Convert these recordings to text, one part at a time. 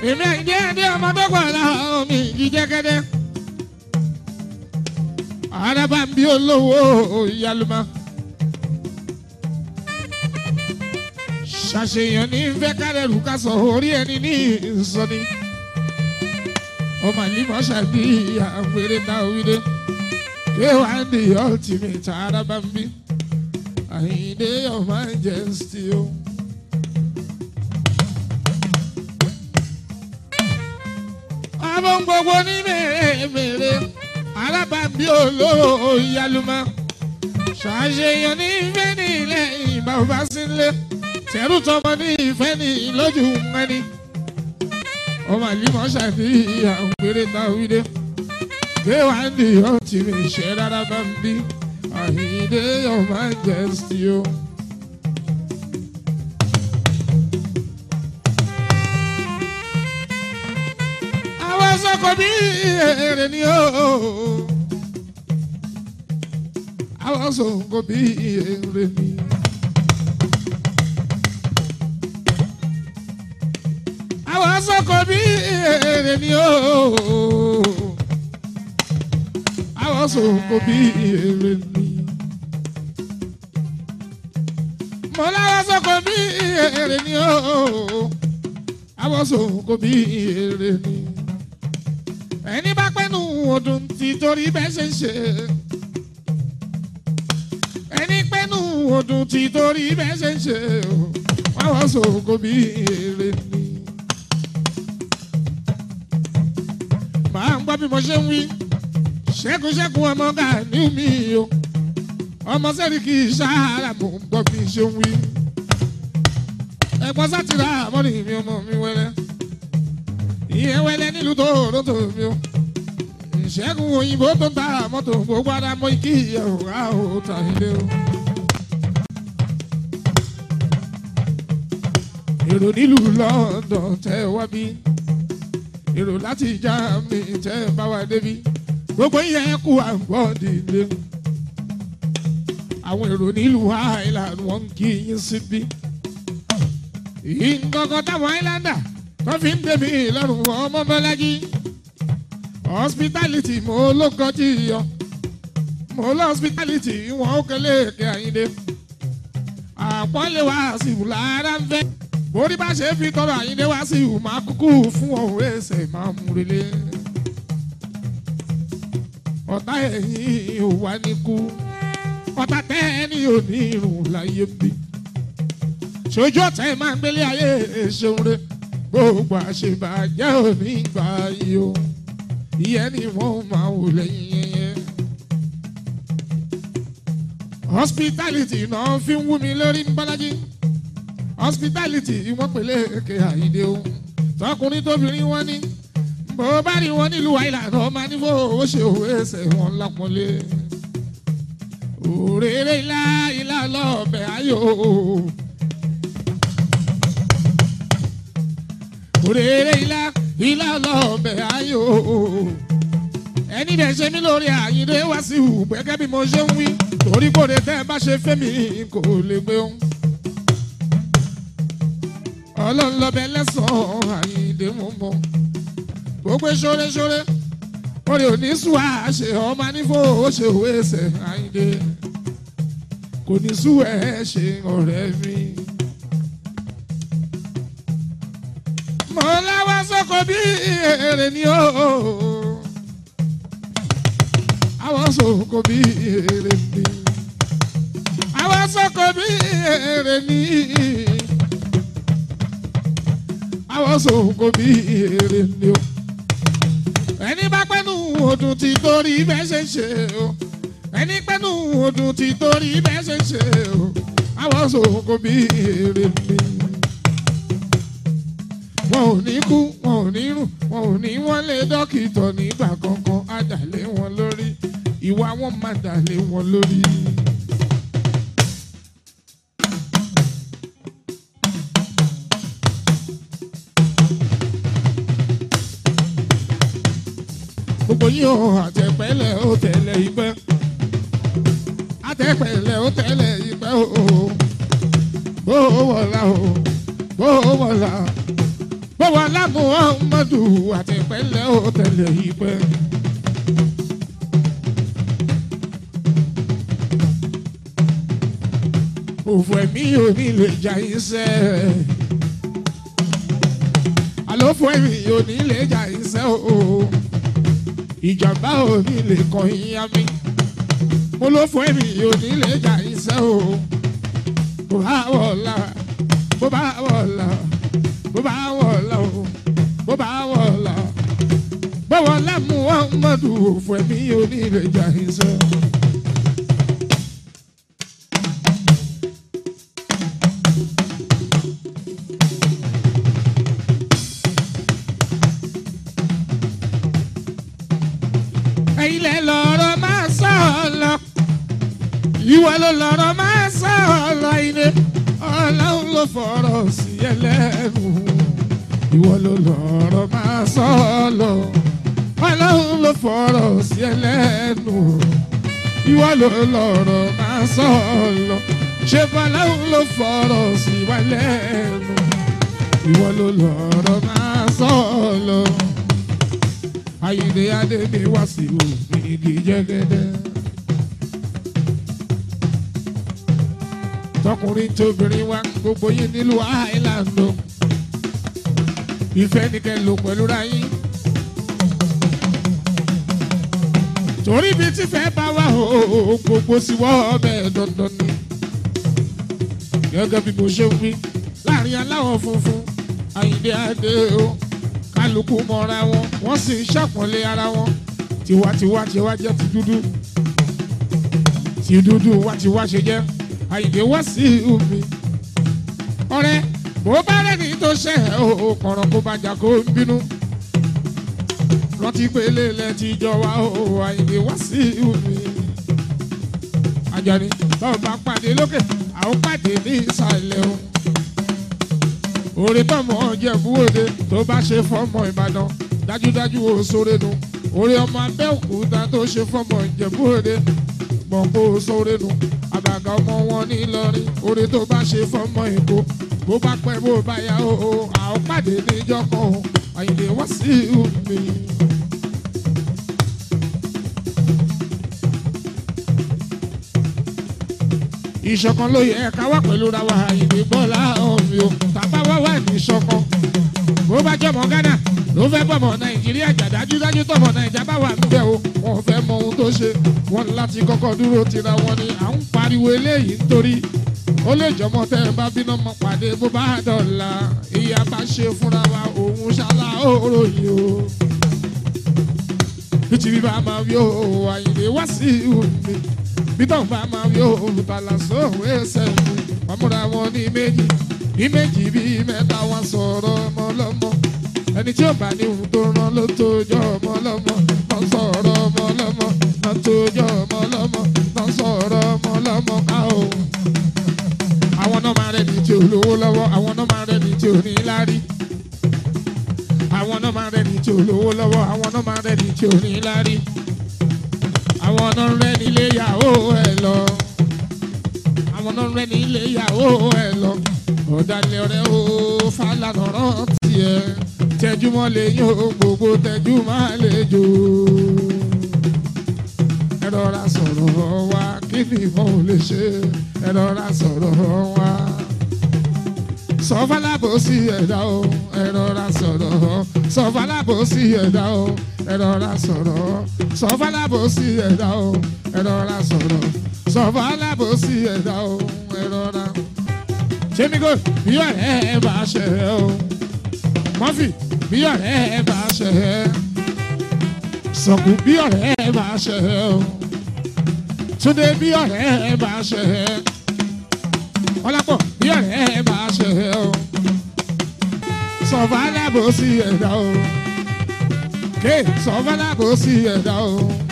èmi àìdí ẹdí ọmọ tó pọ̀ láwọn mi jíjẹ́kẹ́dẹ́. àràbà ń bí olówó ìyálùmá. ṣàṣeyàn ní fẹ́ kárẹ̀rù ká sọ orí ẹni ní ìsọni. ọmọ àlìmọ́ ṣàbí àpèrè náà wíde. k1 the ultimate àràbà ń bí. àyìndé your majesty o. Oh. àwọn gbogbo ní mèremère alábàbí olóró ìyálùmọ́ ṣàṣeyàn ní ìfẹ́ ní ilẹ̀ ìbá ọba sílé tẹ̀rù tọmọ ní ìfẹ́ ní lójú mẹ́ni ọmọ àlìmọ́ ṣàfihàn péré táwídé kéwàndì ọtí mi ṣe rárá bá ń bí àyíndé your majesty o. àwọn sọkọ bí èrè ni ó. àwọn sọkọ bí èrè ni. àwọn sọkọ bí èrè ni ó. àwọn sọkọ bí èrè ni. mo láwọn sọkọ bí èrè ni ó. àwọn sọkọ bí èrè ni ẹni bá pẹ́nu ọdún tí torí bẹ́ẹ̀ ṣe ń ṣe. ẹni pẹ́nu ọdún tí torí bẹ́ẹ̀ ṣe ń ṣe. wọ́n wọ́n sọ̀kò bí èrè ni. màá ń gbọ́ bí mo ṣe ń wí. ṣẹ́kùṣẹ́kù ọmọ Gani mi o. ọmọ sẹ́ríkì sáárà mò ń gbọ́ bí ṣe ń wí. ẹ̀gbọ́n sátìrà àmọ́ni mi ọmọ mi wẹ́rẹ́ ìyẹn wẹlẹ nílùú tó lóto mi o ìṣẹ́gun òyìnbó tó ń ta mọ́tò gbogbo ara mọ́ ikí ìyẹ̀wò á ò tà ilé o. èrò nílùú London tẹ́ wá bí èrò láti Germany tẹ́ bá wá débi gbogbo ìyẹn kú àgbọ̀dì lé àwọn èrò nílùú Ireland wọ́n ń kí yín síbí ìǹkankan táwọn Islander wọ́n fi ń tẹ̀mí lọ́rùn ọmọ bọ́lájí hospitality mo ló kọjú yọ mo lọ hospitality wọn ó kẹlẹ́ èké àyíndé àpọ́nlé wá sí ìwù lára ń fẹ́ borí bá ṣe fi tọrọ àyíndé wá sí ìwù máa kúkú fún ọ̀hún ẹsẹ̀ máa mú relé ọ̀tá ẹ̀yìn ò wá ní kú ọ̀tá tẹ́ẹ̀ni ò ní irun láyé bí ṣojú ọ̀tá ẹ̀ máa ń gbélé ayé ṣeun rẹ̀ gbogbo àṣebàjẹ́ òní gbà yìí o ìyẹn ni wọ́n máa wò lẹ́yìn yẹn. hospitality náà fi ń wú mi lórí ń bọ́lájí hospitality wọ́n pèlè èké àyíndé o tọkùnrin tóbìnrin wọn ní bó bá rí wọn nílùú àìlànà ọmọ nífò ó ṣe òwe ẹsẹ̀ wọn lápọ́nlé òrèrè ilá ilá lọ́ọ̀bẹ̀ ayò. òrèrè ilá ilá lọ́ọ̀bẹ̀ ayò. ẹni dẹ̀ ṣe mí lórí àyíndé wá sí ìhù gẹ́gẹ́ bí mo ṣe ń wí torí kò lè tẹ́ ẹ bá ṣe fẹ́ mi kò lè gbé òun. ọlọ́run lọ́bẹ̀ lẹ́sàn-án àyíndé mú mọ́. gbogbo ṣóreṣóre orí òní sùn àṣẹ ọmọ nífò ó ṣe òwe ẹsẹ̀ àyíndé kò ní sùn ẹ̀ ṣe ọ̀rẹ́ mi. mo láwá sọ́kọ bí èrè ni ó. àwọn sọ́kọ bí èrè ni. àwọn sọ́kọ bí èrè ni. àwọn sọ́kọ bí èrè ni ó. ẹni bá pẹ́nu ọdún tí torí bẹ́ẹ̀ ṣe ṣe o. ẹni pẹ́nu ọdún tí torí bẹ́ẹ̀ ṣe ṣe o. àwọn sọ́kọ bí èrè ni wọn ò ní kú wọn ò ní rùn wọn ò ní wọ́n lé dókítà nígbà kankan á dàlé wọn lórí ìwà wọn máa dàlé wọn lórí. gbogbo yín o àtẹ̀pẹ́lẹ̀ ó tẹ̀lé ìpẹ́ àtẹ̀pẹ́lẹ̀ ó tẹ̀lé ìpẹ́ o bó o wọ̀la o bó o wọ̀la bó bọ́wọ́ lámú ọmọdù àti pẹ́lẹ́ ó tẹ̀lé ìpẹ́. òfò ẹ̀mí ò ní lè jà iṣẹ́ àlòfò ẹ̀mí ò ní lè jà iṣẹ́ o ìjàmbá ò ní lè kàn yín mi mo ló fún ẹ̀mí ò ní lè jà iṣẹ́ o bó bá wọ̀ la bó bá wọ̀ la bó bá wọ̀ la o bó bá wọ̀ la bọ́wọ́ lámú ọmọdù òfò ẹ̀mí ò ní lè jà iṣẹ́. ilẹ̀ lọ́rọ̀ máa sọ lọ. Ìwọ ló lọ́rọ̀ máa sọ lọ ilé. Ọlọ́run ló fọ̀rọ̀ sí ẹlẹ́nu. Ìwọ ló lọ́rọ̀ máa sọ lọ. Ọlọ́run ló fọ̀rọ̀ sí ẹlẹ́nu. Ìwọ ló lọ́rọ̀ máa sọ lọ. Ṣé Ọlọ́run ló fọ̀rọ̀ sí wa lẹ́nu. Ìwọ ló lọ́rọ̀ máa sọ lọ ayinde adé mi wá sí òfin igi jẹgẹdẹ. tọkùnrin tóbìnrin wa gbogbo yín nílùú àìlànà ìfẹ́ ni kẹ́ lò pẹ̀lú ráyín. torí bí tífẹ́ bá wà ó gbogbo sí wọ́ ọbẹ̀ dandan ni. gẹ́gẹ́ bí mo ṣe ń wí láàrin aláwọ̀ funfun ayinde adé o kálukú mọ́ra wọn wọ́n sì ń ṣàpọ́nlé ara wọn tiwantiwa tiwa jẹ́ ti dúdú ti dúdú wá tiwa ṣe jẹ́ àyìnbí wá sí omi. ọ̀rẹ́ bó bá rẹ́ni tó ṣe ẹ̀ o kọ̀rọ̀ kó bá jà kó ń bínú. rántí pé lélẹ̀ ti jọ wá o àyìnbí wá sí omi. Àjàní báwo bá pàdé lókè àwọn pàdé ní ìsàlẹ̀ o orí tọmọ Ìjẹ̀bú Òde tó bá ṣe fọmọ Ìbàdàn dájúdájú ó sóre nu orí ọmọ Abẹ́òkúta tó ṣe fọmọ Ìjẹ̀bú Òde gbọ̀ngbò sóre nu àbàgà ọmọ wọn ní Ìlọrin orí tó bá ṣe fọmọ Èkó bó bá pẹ́ bó bá yá o àwọn pàdé níjọ́ kan o Àyìndé wá sí mi. ìṣọ̀kan ló yẹ ká wá pẹ̀lú ra wa Àyìndé Bọ́lá ọ̀mí o tàbá wá wà ní ìṣọ̀kan bó bá jọmọ Ghana ló fẹ́ bọ̀mọ̀ Nàìjíríà jà dájúdájú tọmọ Nàìjà bá wà níbẹ̀ o wọn fẹ́ mọ ohun tó ṣe wọn láti kọ́kọ́ dúró tira wọn ni à ń pariwo eléyìí nítorí ó lè jọmọ tẹ ẹ bá bínú mọ pàdé bó bá dọ̀la ìyá bá ṣe fúnra wa òun ṣálá òròyìn o bíjìbí bá máa wí o Àyìndé wá sí omi bítọ̀ bá máa wí o olùtàlà sóhùn ẹsẹ̀ mi wọ́n múra wọn ní méjì ní méjì bíi mẹ́ta wọn sọ̀rọ̀ ọmọ lọ́mọ ẹni tí ó bá ní ohun tó rán ló tójọ́ ọmọ lọ́mọ wọ́n sọ̀rọ̀ ọmọ lọ́mọ wọ́n tójọ́ ọmọ lọ́mọ wọ́n sọ̀rọ̀ ọmọ lọ́mọ ká o. àwọn náà máa rẹni tí ò lówó lọ́wọ́ àwọn náà máa rẹni tí ò ní lárí àwọn náà máa rẹni tí ò lówó lọ́wọ́ àwọn náà máa rẹni tí ò ní lárí àwọn náà rẹ nílé ìyàwó ẹ lọ àwọn náà rẹ nílé ìyàwó ẹ lọ ọ̀dàlẹ̀ ọ̀rẹ́ o Fálànà rántí ẹ tẹjúmọ́ lè yín o gbogbo tẹjúmọ́ lè jò ẹ rọra sọ̀rọ̀ wa kí ni ìmọ̀ ò lè ṣe ẹ rọra sọ̀rọ̀ wa sọfàlàbò sí ẹ̀dá o ẹ rọra sọ̀rọ̀ sọfàlàbò sí ẹ̀dá o ẹ rọra sọ̀rọ̀ sọfàlàbò sí ẹ̀dá o ẹ rọra sọ̀rọ̀ sọfàlàbò sí ẹ̀dá o ẹ rọra. jẹ́mígò bí ọ̀rẹ́ ẹ bá ṣe ẹ o mọ́fì bí ọ̀rẹ́ ẹ bá ṣe ẹ sọ̀kù bí ọ̀rẹ́ ẹ bá ṣe ẹ o túndé bí ọ̀rẹ́ ẹ bá ṣe ẹ ọlápọ̀ bí ọ̀rẹ́ ẹ bá ṣe ẹ o sọ̀fàlàbò sí ẹ̀dá o ké sọ̀fàlàbò sí ẹ̀dá o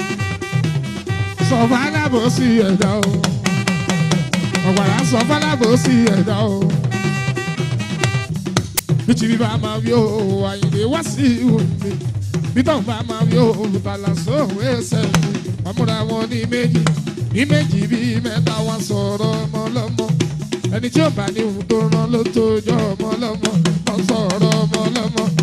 sọ̀fàlàbò sí ẹ̀dá o ọ̀gbàrá sọ̀fàlàbò sí ẹ̀dá o bíjìbí bá máa wí o Àyìndé wá sí òní bítọ̀ bá máa wí o olùbàlà sóhùn ẹsẹ̀ mi wọ́n múra wọn ní méjì ní méjì bíi mẹ́ta wọn sọ̀rọ̀ ọmọ lọ́mọ ẹni tí ó bá ní ohun tó rán ló tó jọ ọmọ lọ́mọ wọ́n sọ̀rọ̀ ọmọ lọ́mọ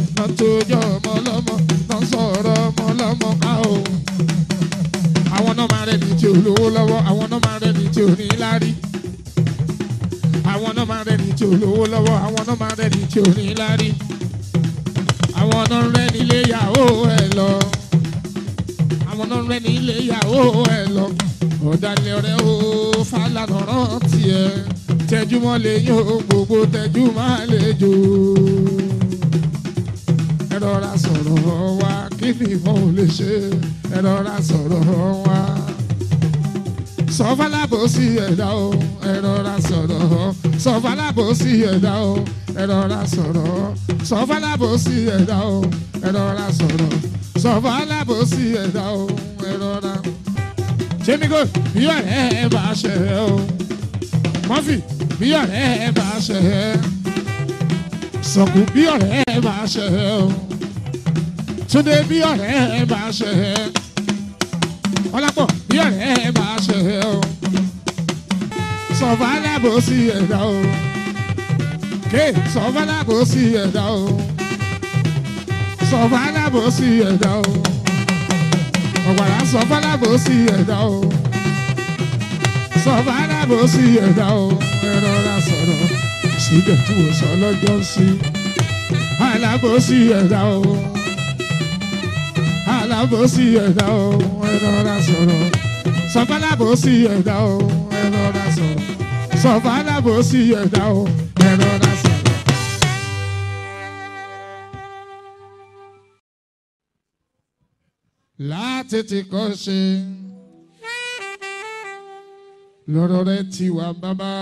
lọ́mọ ká o àwọn náà máa rẹni tí ò lówó lọ́wọ́ àwọn náà máa rẹni tí ò ní lárí àwọn náà máa rẹni tí ò lówó lọ́wọ́ àwọn náà máa rẹni tí ò ní lárí àwọn náà rẹni ilé ìyàwó ẹ lọ àwọn náà rẹni ilé ìyàwó ẹ lọ ọ̀dàlẹ̀ ọ̀rẹ́ o fàlànà rántí ẹ tẹjúmọ́ lè yín o gbogbo tẹjúmọ́ lè jò ẹ rọra sọ̀rọ̀ wa kí ni ìmọ̀ ò lè ṣe ẹ rọra sọ̀rọ̀ wa sọfàlàbò sí ẹ̀dá o ẹ rọra sọ̀rọ̀ sọfàlàbò sí ẹ̀dá o ẹ rọra sọ̀rọ̀ sọfàlàbò sí ẹ̀dá o ẹ rọra sọ̀rọ̀ sọfàlàbò sí ẹ̀dá o ẹ rọra. jẹ́mígò bí ọ̀rẹ́ ẹ bá ṣe ẹ o mọ́fì bí ọ̀rẹ́ ẹ bá ṣe ẹ sọ̀kù bí ọ̀rẹ́ ẹ bá ṣe ẹ o túndé bí ọ̀rẹ́ ẹ bá ṣe ẹ ọlápọ̀ bí ọ̀rẹ́ ẹ bá ṣe ẹ o sọ̀fàlà bó sí ẹ̀dá o ké sọ̀fàlà bó sí ẹ̀dá o sọ̀fàlà bó sí ẹ̀dá o ọ̀gbàrà sọ̀fàlà bó sí ẹ̀dá o sọ̀fàlà bó sí ẹ̀dá o ẹ̀rọ ra sọ̀rọ̀ síbẹ̀ tí wò sọ lọ́jọ́ sí alábòsí ẹ̀dá o alábòsí ẹ̀dá o ẹ̀rọra sọ̀rọ̀ sọ̀fà alábòsí ẹ̀dá o ẹ̀rọra sọ̀rọ̀ sọ̀fà alábòsí ẹ̀dá o ẹ̀rọra sọ̀rọ̀. láti ti kọ́ ṣe lọ́rọ̀ rẹ ti wà bàbá.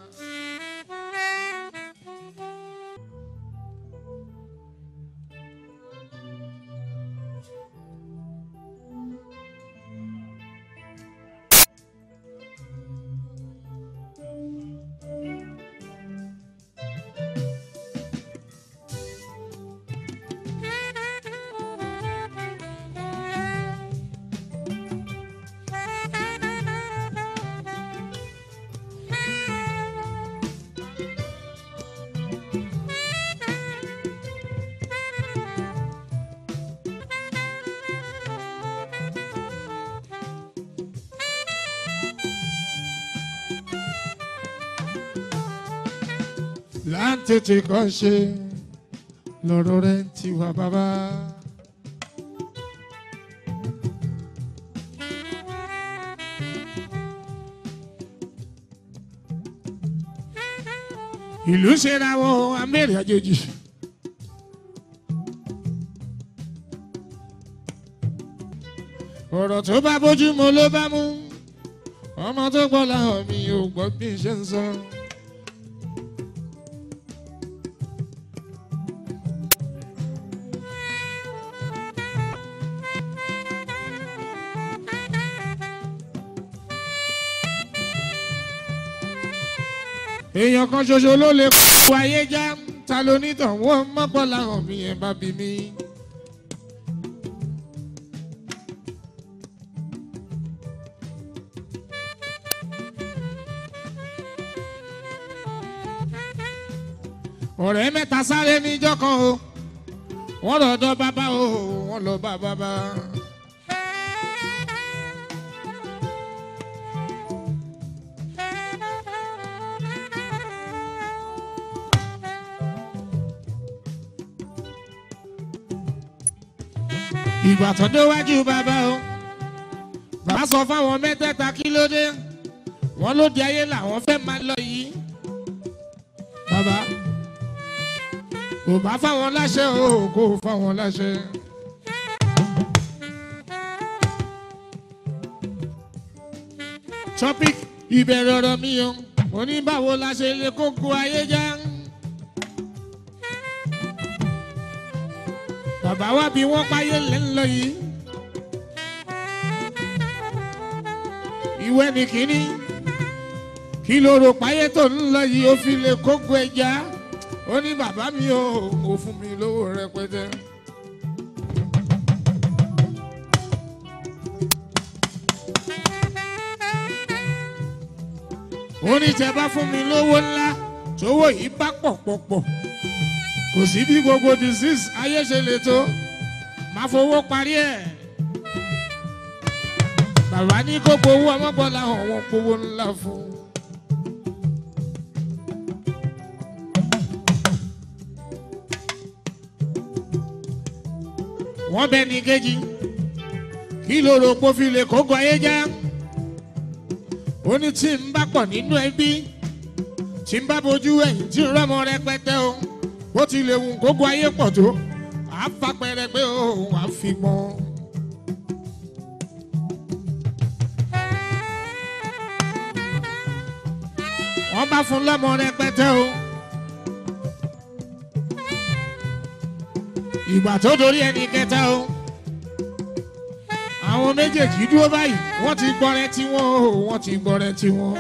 láti ti kọ́ ṣe lọ́rọ̀ rẹ ti wà bàbá. ìlú ṣera wọn amẹ́rẹ̀ àjèjì. ọ̀rọ̀ tó bá bójú mu ló bá mú ọmọ tó gbọ́ làwọn mi ò gbọ́ bí n ṣe ń sọ. èèyàn kan ṣoṣo ló lè kó ayé já ta ló nítàn wọ́n mọ́pọ̀ láwọn mi ẹ̀ bá bí mi. ọ̀rẹ́ mẹ́ta sáré níjọ́ kan o wọ́n lọ dọ́ bàbá o wọ́n lọ bá bàbá. ìgbà tó déwájú bàbá o bàbá sọ fáwọn mẹ́tẹ̀ẹ̀ta kí ló dé wọ́n ló di ayé làwọn fẹ́ máa lọ yìí bàbá kò bá fáwọn láṣẹ o kò fáwọn láṣẹ. topic ìbẹ̀rẹ̀ ọ̀rọ̀ mi o mo ní báwo la ṣe lè kókó ayé já. bàbá wa bí wọ́n páyé lẹ́ńlọ yìí. ìwé ni kínní kí ló rò páyé tó ń lọ yìí ó fi lè kókó ẹja ó ní bàbá mi ò ò fún mi lówó rẹpẹtẹ. ó ní tẹ bá fún mi lówó ńlá tówó yìí bá pọ̀ pọ̀ pọ̀ kò sí bí gbogbo disease ayé ṣe lè tó máa fowó parí ẹ̀ bàbá ní kó gbowó ọmọbọlá hàn wọn gbowó ńlá fún. wọ́n bẹ ní kejì kí ló rò pé ó fi lè kógo ayé já ó ní tí ń bá pọ̀ nínú ẹbí tí ń bá bojú ẹ̀yìn tí ń rọ́mọ rẹpẹtẹ o bó ti lè wù kógo ayé pọ̀ tó àá fapẹ̀rẹ̀ pé òun àá fi gbọ́n. wọ́n bá fún lọ́mọ rẹpẹtẹ o. ìgbà tó dorí ẹni kẹta o. àwọn méjèèjì dúró báyìí wọ́n ti gbọ́rẹ́ tí wọ́n o wọ́n ti gbọ́rẹ́ tí wọ́n.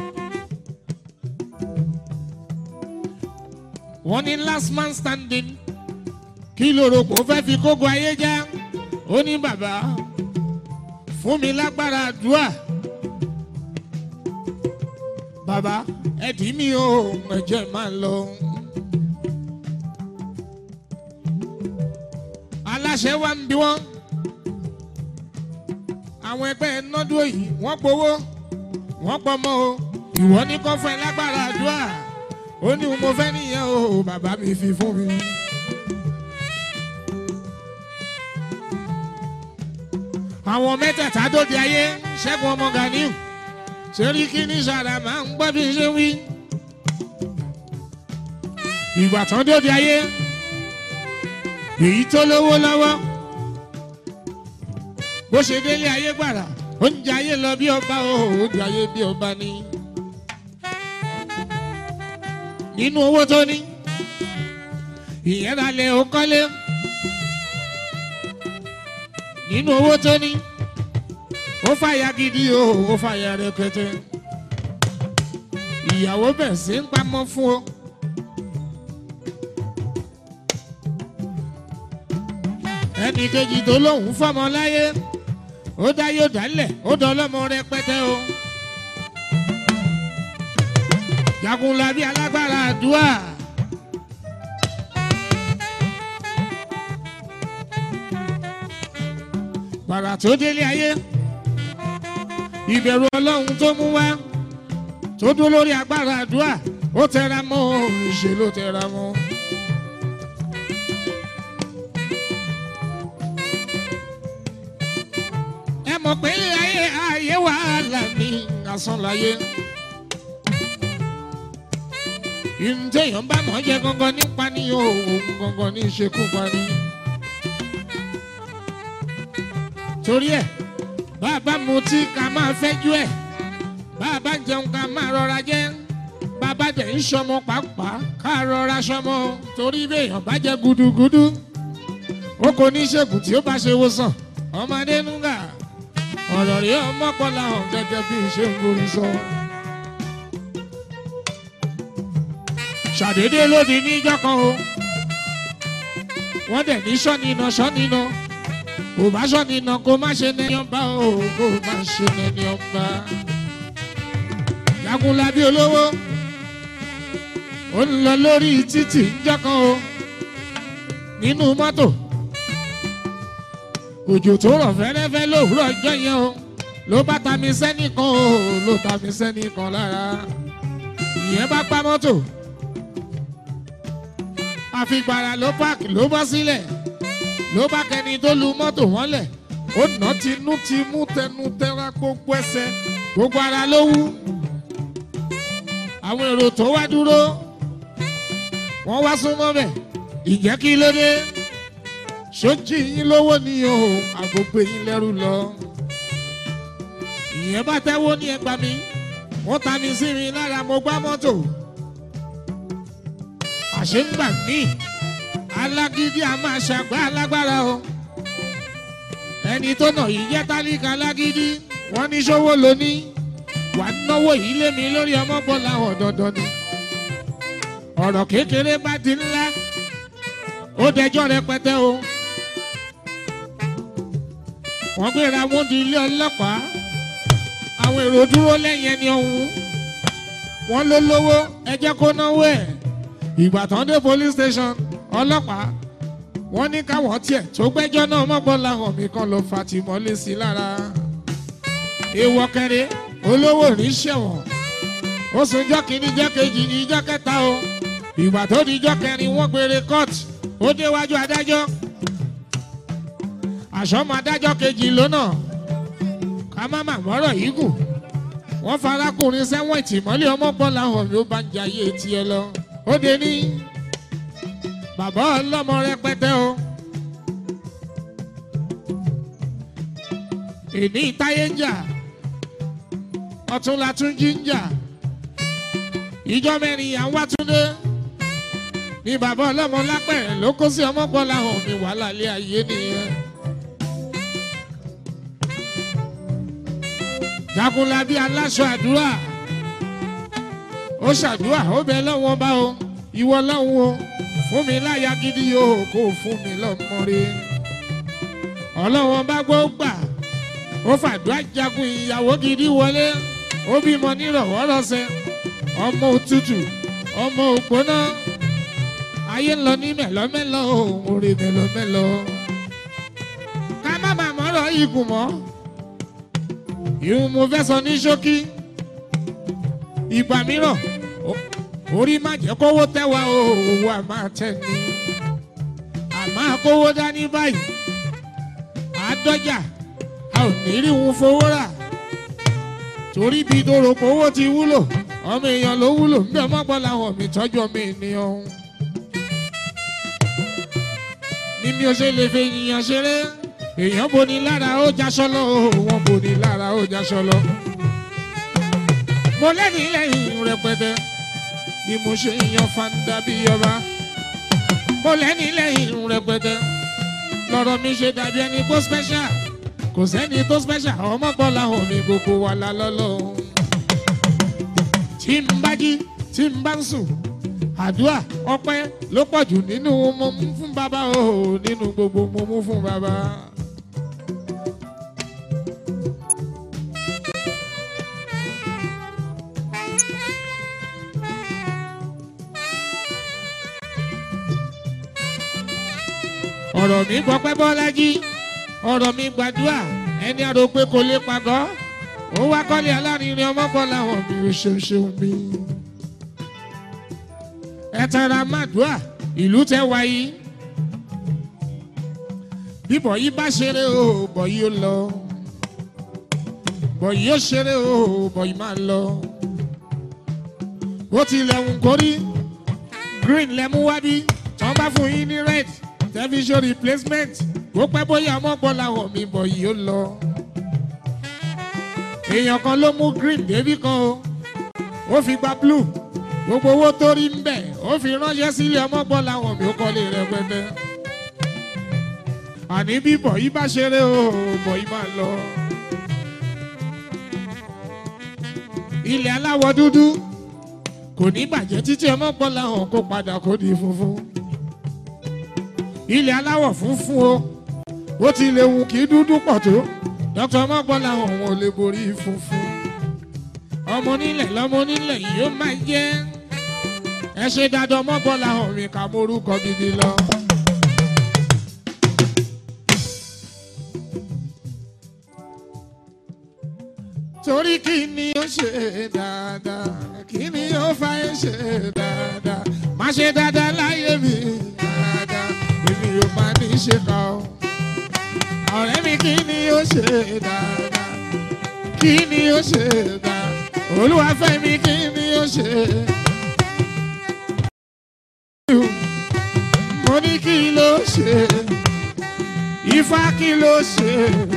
wọ́n ní last man standing kí lóòrò kò fẹ́ fi kógo ayé já ó ní bàbá fún mi lágbára àdúrà bàbá ẹdí mi ò ẹjẹ máa lọ. aláṣẹ wa ń bí wọn àwọn ẹgbẹ́ nọ́dún yìí wọ́n gbowó wọ́n pọmọ o ìwọ ní kọ́ fún ẹ lágbára àdúrà ó ní mo fẹ́ nìyẹn o bàbá mi fi fún mi. àwọn mẹ́tẹ̀ẹ̀ta dòde ayé ṣẹ́gun ọmọ ganiu sẹ́ríkì ní sàrà máa ń gbọ́ bí ṣe wí. ìgbà tán dòde ayé èyí tó lówó lọ́wọ́ bó ṣe délé ayé gbàrà ó ń jẹ ayé lọ bí ọba o ó di ayé bí ọba ní. nínú owó tó ní ìyẹn ra lẹ ó kọ́lé nínú owó tó ní ó fàyà gidi o ó fàyà rẹpẹtẹ ìyàwó bẹ̀ sí ń pamọ́ fún o. ẹnì kejì tó lóun fọmọ láyé ó dá yóò dálẹ̀ ó dọlọ́mọ rẹpẹtẹ o. jagunlabi alágbára àdúrà. gbàrà tó délé ayé ìbẹ̀rù ọlọ́run tó mú wá tó dúró lórí agbára àdúrà ó tẹra mọ́ ìṣe ló tẹra mọ́. ẹ mọ̀ pé ayé ayé wàhálà ní asán láyé. ìǹtẹ̀yàn bá mọ̀ jẹ́ gangan nípa ní òun gangan ní ìṣekúpa ní. torí ẹ̀ bàbá mutí ká máa fẹ́jú ẹ̀ bàbá jẹun ká máa rọra jẹ́ bàbá dẹ̀ ń sọmọ pàápàá ká rọra sọmọ torí béèyàn bá jẹ gudugudu ó kò ní ṣègùn tí ó bá ṣe wòsàn ọmọdé núgà ọ̀rọ̀ rí ọmọkànlá hàn gẹ́gẹ́ bí ṣe ń gorí sọ. ṣàdédé lóde níjọ́ kan o wọ́n dẹ̀ ní sọ́nìnà sọ́nìnà kò bá sọ́nìnà kó má ṣe nẹni ọba o kó má ṣe nẹni ọba. jagunlabi olówó ó ń lọ lórí títì níjọ́ kan o nínú mọ́tò òjò tó rọ̀ fẹ́rẹ́fẹ́ lówùúrọ̀ ọjọ́ yẹn o ló bá ta mi sẹ́nìkan o ló ta mi sẹ́nìkan lára ìyẹn bá pa mọ́tò àfìgbàrà ló páàkì ló bọ́ sílẹ̀ ló bá kẹni tó lu mọ́tò mọ́lẹ̀ ó nà tinú ti mú tẹnu tẹra gbogbo ẹsẹ̀ gbogbo ara ló wú àwọn èrò tó wá dúró wọ́n wá súnmọ́ bẹ̀ ìjẹ́ kí ló dé sójì yín lówó ni o àgbègbè yín lẹ́rù lọ. ìyẹn bá tẹ́wọ́ ní ẹgbà mi wọ́n ta mi sí mi lára mo gbá mọ́tò. àṣé ń gbà mí alágídí a máa ṣàgbá alágbára o. ẹni tó nà yìí jẹ́ tálíkà alágídí wọ́n ní sówó lóní wà á náwó yìí lé mi lórí ọmọ bọ́lá ọ̀dọ̀dọ̀ ni. ọ̀rọ̀ kékeré bá di ńlá ó dẹjọ́ rẹpẹtẹ o wọ́n gbéra wọn di ilé ọlọ́pàá àwọn èrò dúró lẹ́yìn ẹni ọ̀hún wọ́n ló lówó ẹ jẹ́ kó náwó ẹ̀ ìgbà tán dé police station ọlọ́pàá wọ́n ní káwọn tiẹ̀ tó gbẹ́jọ́ náà mọ́gbọ́n làwọn mi kan lọ fàtìmọ́lé sí lára èèwọ̀ kẹrin olówó ní sẹ̀wọ̀n ó sùn ijọ́ kìíní ijọ́ kejì ijọ́ kẹta o ìgbà tó di ijọ́ kẹrin wọ́n gbére court ó déwájú adájọ́ àṣọmọ adájọ́ kejì lónà ká má má mọ́rọ̀ yìí gùn wọ́n farakùnrin sẹ́wọ̀n ìtìmọ́lé ọmọ bọ́lá hàn mí ó bá ń jayé tiẹ̀ lọ ó dé ní bàbá ọlọ́mọ rẹpẹtẹ o èní táyé ń jà ọ̀túnla tún jí ń jà ìjọ mẹ́rin à ń wá túndé ní bàbá ọlọ́mọ lápẹ̀rẹ̀ ló kó sí ọmọ bọ́lá hàn mí wàhálà ilé ayé nìyẹn. jagunlabi aláṣọ àdúrà ó ṣàdúrà ó bẹ lọ́wọ́n bá o ìwọ lọ́hùn o fún mi láyà gidi yóò kó fún mi lọ́mọ rí ọlọ́wọ́n bá gbọ́ gbà ó fàdúrà jagun ìyàwó gidi wọlé ó bímọ nírọ̀wọ́rọ̀sẹ̀ ọmọ òtútù ọmọ ògbóná ayé ń lọ ní mẹ́lọ́mẹ́lọ́ òun rí mẹ́lọ́mẹ́lọ́ ká má má mọ́rọ̀ ikùn mọ́ ìhun mo fẹ́ sọ ní ṣókí ìgbà mìíràn orí má jẹ́ kówó tẹ́wà owó a máa tẹ̀ ní àmọ́ kówó dání báyìí àádọ́jà a ò ní rí wọn fowó rà torí bí doròpọ̀ owó ti wúlò ọmọ èèyàn ló wúlò ń bẹ mọ́gbọ́n làwọn mi tọ́jú ọmọ ènìyàn ọ̀hún ní mi ò ṣe lè fi ènìyàn ṣeré èèyàn boni lára ó jaṣọ lọ wọn boni lára ó jaṣọ lọ. mo lẹ́ni lẹ́yìn rẹpẹtẹ bí mo ṣe yan fanda bí ọba. mo lẹ́ni lẹ́yìn rẹpẹtẹ lọ́rọ̀ mi ṣe dàbí ẹni tó special kò sẹ́ni tó special ọmọ gbọ́ làwọn mi gbogbo wà lálọ́lọ́. tí n bá jí tí n bá ń sùn àdúrà ọpẹ́ ló pọ̀ jù nínú mo mú fún bàbá o nínú gbogbo mo mú fún bàbá. ọ̀rọ̀ mi gbọ́pẹ́ bọ́lájí ọ̀rọ̀ mi gbàdúrà ẹni àrò pé kò lè pàgọ́ ó wá kọ́lé alárinrin ọmọ bọ́ làwọn mi ò ṣeun ṣeun mi. ẹ tẹra màdúà ìlú tẹ wáyé bí bọ̀yì bá ṣeré o bọ̀yì ó lọ bọ̀yì ó ṣeré o bọ̀yì máa lọ ó tilẹ̀ ń kórí green lẹ́mú wá bí tí wọ́n bá fún yín ní red television replacement ó pẹ́ bóyá ọmọ gbọ́ làwọn mi bọ̀yì ó lọ èèyàn kan ló mú green débí kan o ó fi gba blue gbogbo owó tó rí ń bẹ̀ ó fi ránṣẹ́ sílé ọmọ gbọ́ làwọn mi ó kọ́lé rẹpẹtẹ àní bí bọ̀yì bá ṣeré o bọ̀yì máa lọ. ilẹ̀ aláwọ̀ dúdú kò ní bàjẹ́ títí ọmọ gbọ́ làwọn kó padà kó di funfun. ilẹ̀ aláwọ̀ funfun o ó ti lè wù kí dúdú pọ̀ tó dr ọmọgbọ́n làwọn òun ò lè borí funfun. ọmọ onílẹ̀ lọ́mọ onílẹ̀ yìí ó máa jẹ́ ẹ ṣe dáadáa ọmọgbọ́n làwọn mi kà mórúkọ gidi lọ. torí kí ni ó ṣe dáadáa kí ni ó fa ẹ ṣe dáadáa má ṣe dáadáa láyé mi dáadáa èmi ò máa ní ṣe kà ó ọ̀rẹ́ mi kí ni ó ṣe dáadáa kí ni ó ṣe dáadáa olúwàfẹ́ mi kí ni ó ṣe. mo ní kí ló ṣe ifá kí ló ṣe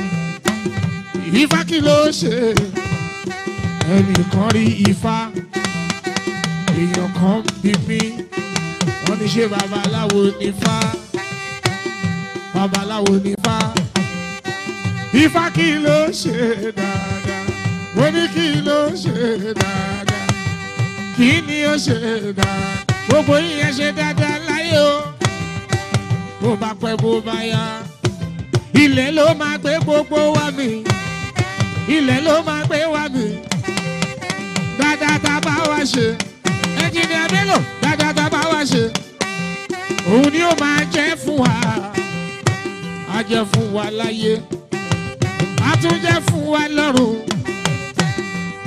ifá kí ló ṣe ẹnìkan rí ifá èèyàn kan bí mi wọ́n ní ṣe babaláwo nífá babaláwo nífá ifá kí ló ṣe dáadáa mo ní kí ló ṣe dáadáa kí ni ó ṣe dáadáa gbogbo yíyan ṣe dáadáa láyé o bó bá pẹ́ bó bá yá ilẹ̀ ló máa gbé gbogbo wa mi ilẹ̀ ló máa gbé wa mi dáadáa tá a bá wa ṣe ẹnjìnìá Bello dáadáa tá a bá wa ṣe òun ni ó máa jẹ́ fún wa á jẹ́ fún wa láyé á tún jẹ́ fún wa lọ́run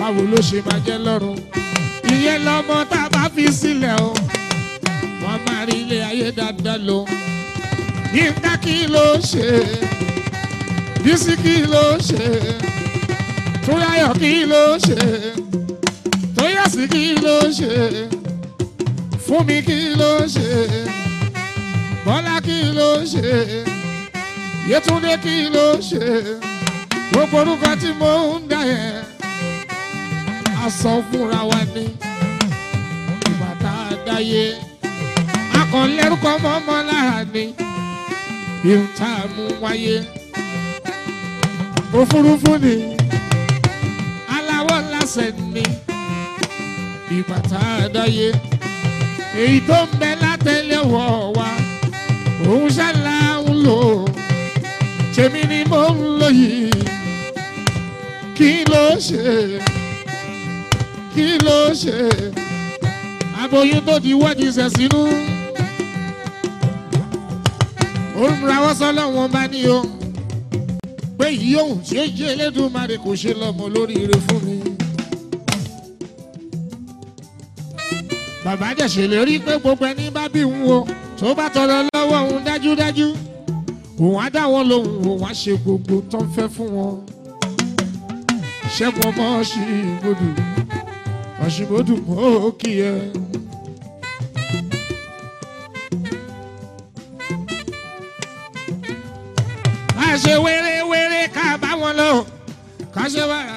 báwo ló ṣe máa jẹ́ lọ́rùn ìyẹn lọ́mọ tá a bá fi sílẹ̀ o wọ́n máa rí ilé ayé dáadáa lò yínká kí ló ṣe bísí kí ló ṣe túráyọ̀ kí ló ṣe tóyàsí kí ló ṣe fúnmi kí ló ṣe bọ́lá kí ló ṣe yétúndé kí ló ṣe gbogbo orúkọ tí mo ń dá yẹn a sọ fúnra wa ní ìgbà tá a dáyé akọ̀lẹ́rúkọ mọ́mọ́ lára ni ìhùn tá a mú wáyé òfurufú ni aláwọ̀ lásẹ̀ ni ìgbà tá a dáyé èyí tó ń bẹ látẹlẹwọ wa òun ṣàlà ń lò tèmi ni mo ń lò yìí kí ló ṣe kí ló ṣe aboyún tó di wọ́ọ̀dì ṣẹ̀ sínú òun rawọ́ sọ́lọ́wọ́n bá ní o pé yìí òun tí ó jẹ́ Elédùmarè kò ṣe lọ́mọ lóríire fún mi. bàbá dẹ̀ ṣèlérí pé gbogbo ẹni bá bí òun o tó bá tọrọ lọ́wọ́ òun dájúdájú òun á dá wọn lóhùn òun á ṣe gbogbo tó ń fẹ́ fún wọn. ṣẹ́gun ọmọ ṣìbòdù ọ̀ṣìbòdù mọ́ kí ẹ. ká ṣe wéré-wéré ká bá wọn lọ ká ṣe wàrà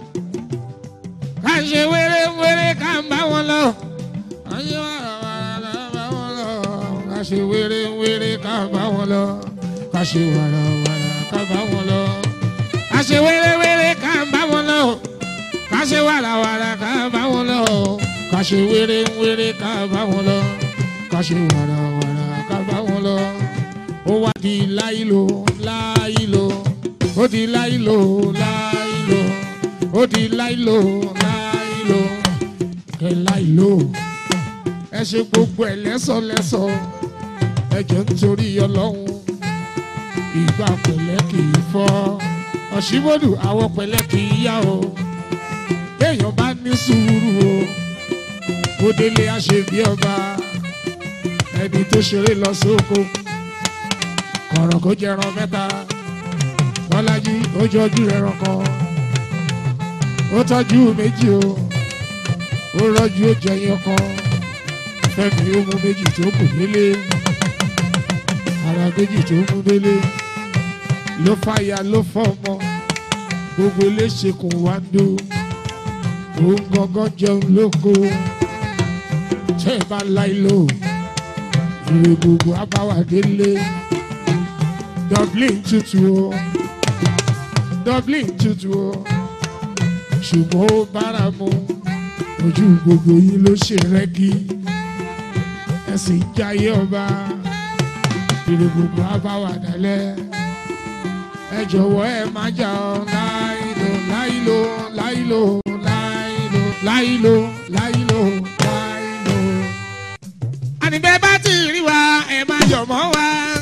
ká ṣe wéré-wéré ká bá wọn lọ ká ṣe wàrà-wàrà ká bá wọn lọ ká ṣe wéré-wéré ká bá wọn lọ ká ṣe wàrà-wàrà ká bá wọn lọ ká ṣe wéré-wéré ká bá wọn lọ ká ṣe wàrà-wàrà ká bá wọn lọ ká ṣe wéré-wéré ká bá wọn lọ ká ṣe wàrà-wàrà ká bá wọn lọ ó wá di láìlò láìlò ó di láìlò láìlò ó di láìlò láìlò kẹ láìlò ẹ ṣe gbogbo ẹ lẹ́sọ̀lẹ́sọ̀ ẹ jẹ́ nítorí ọlọ́run ìgbà pẹ̀lẹ́ kì í fọ́ ọ̀ṣibodù àwọ̀ pẹ̀lẹ́ kì í yá o béèyàn bá ní sùúrù o kó délé àṣebí ọba ẹni tó ṣeré lọ sóko kọ̀rọ̀ kó jẹran mẹ́ta bọ́lájí ó jọjú ẹran kan ó tọ́jú méjì o ó rọ́jú ó jẹyìn kan fẹ́mi ó mú méjì tó kù délé ara méjì tó mú délé ló fàyà ló fọmọ gbogbo eléṣekùn wá ń dó òun gangan jẹun lóko tẹ́ ẹ bá láì lò ìwé gbogbo abáwá délé. Dublin tutù o Dublin tutù o ṣùgbọ́n ó bára mu ojú gbogbo yín ló ṣe rẹ́gí ẹ sì ń jayé ọba ìrè gbogbo abáwà dálẹ̀ ẹ jọ̀wọ́ ẹ má jà ọ́ láìlò láìlò láìlò láìlò láìlò láìlò láìlò. àníbẹ̀ bá ti rí wa ẹ má yọ̀ mọ́ wa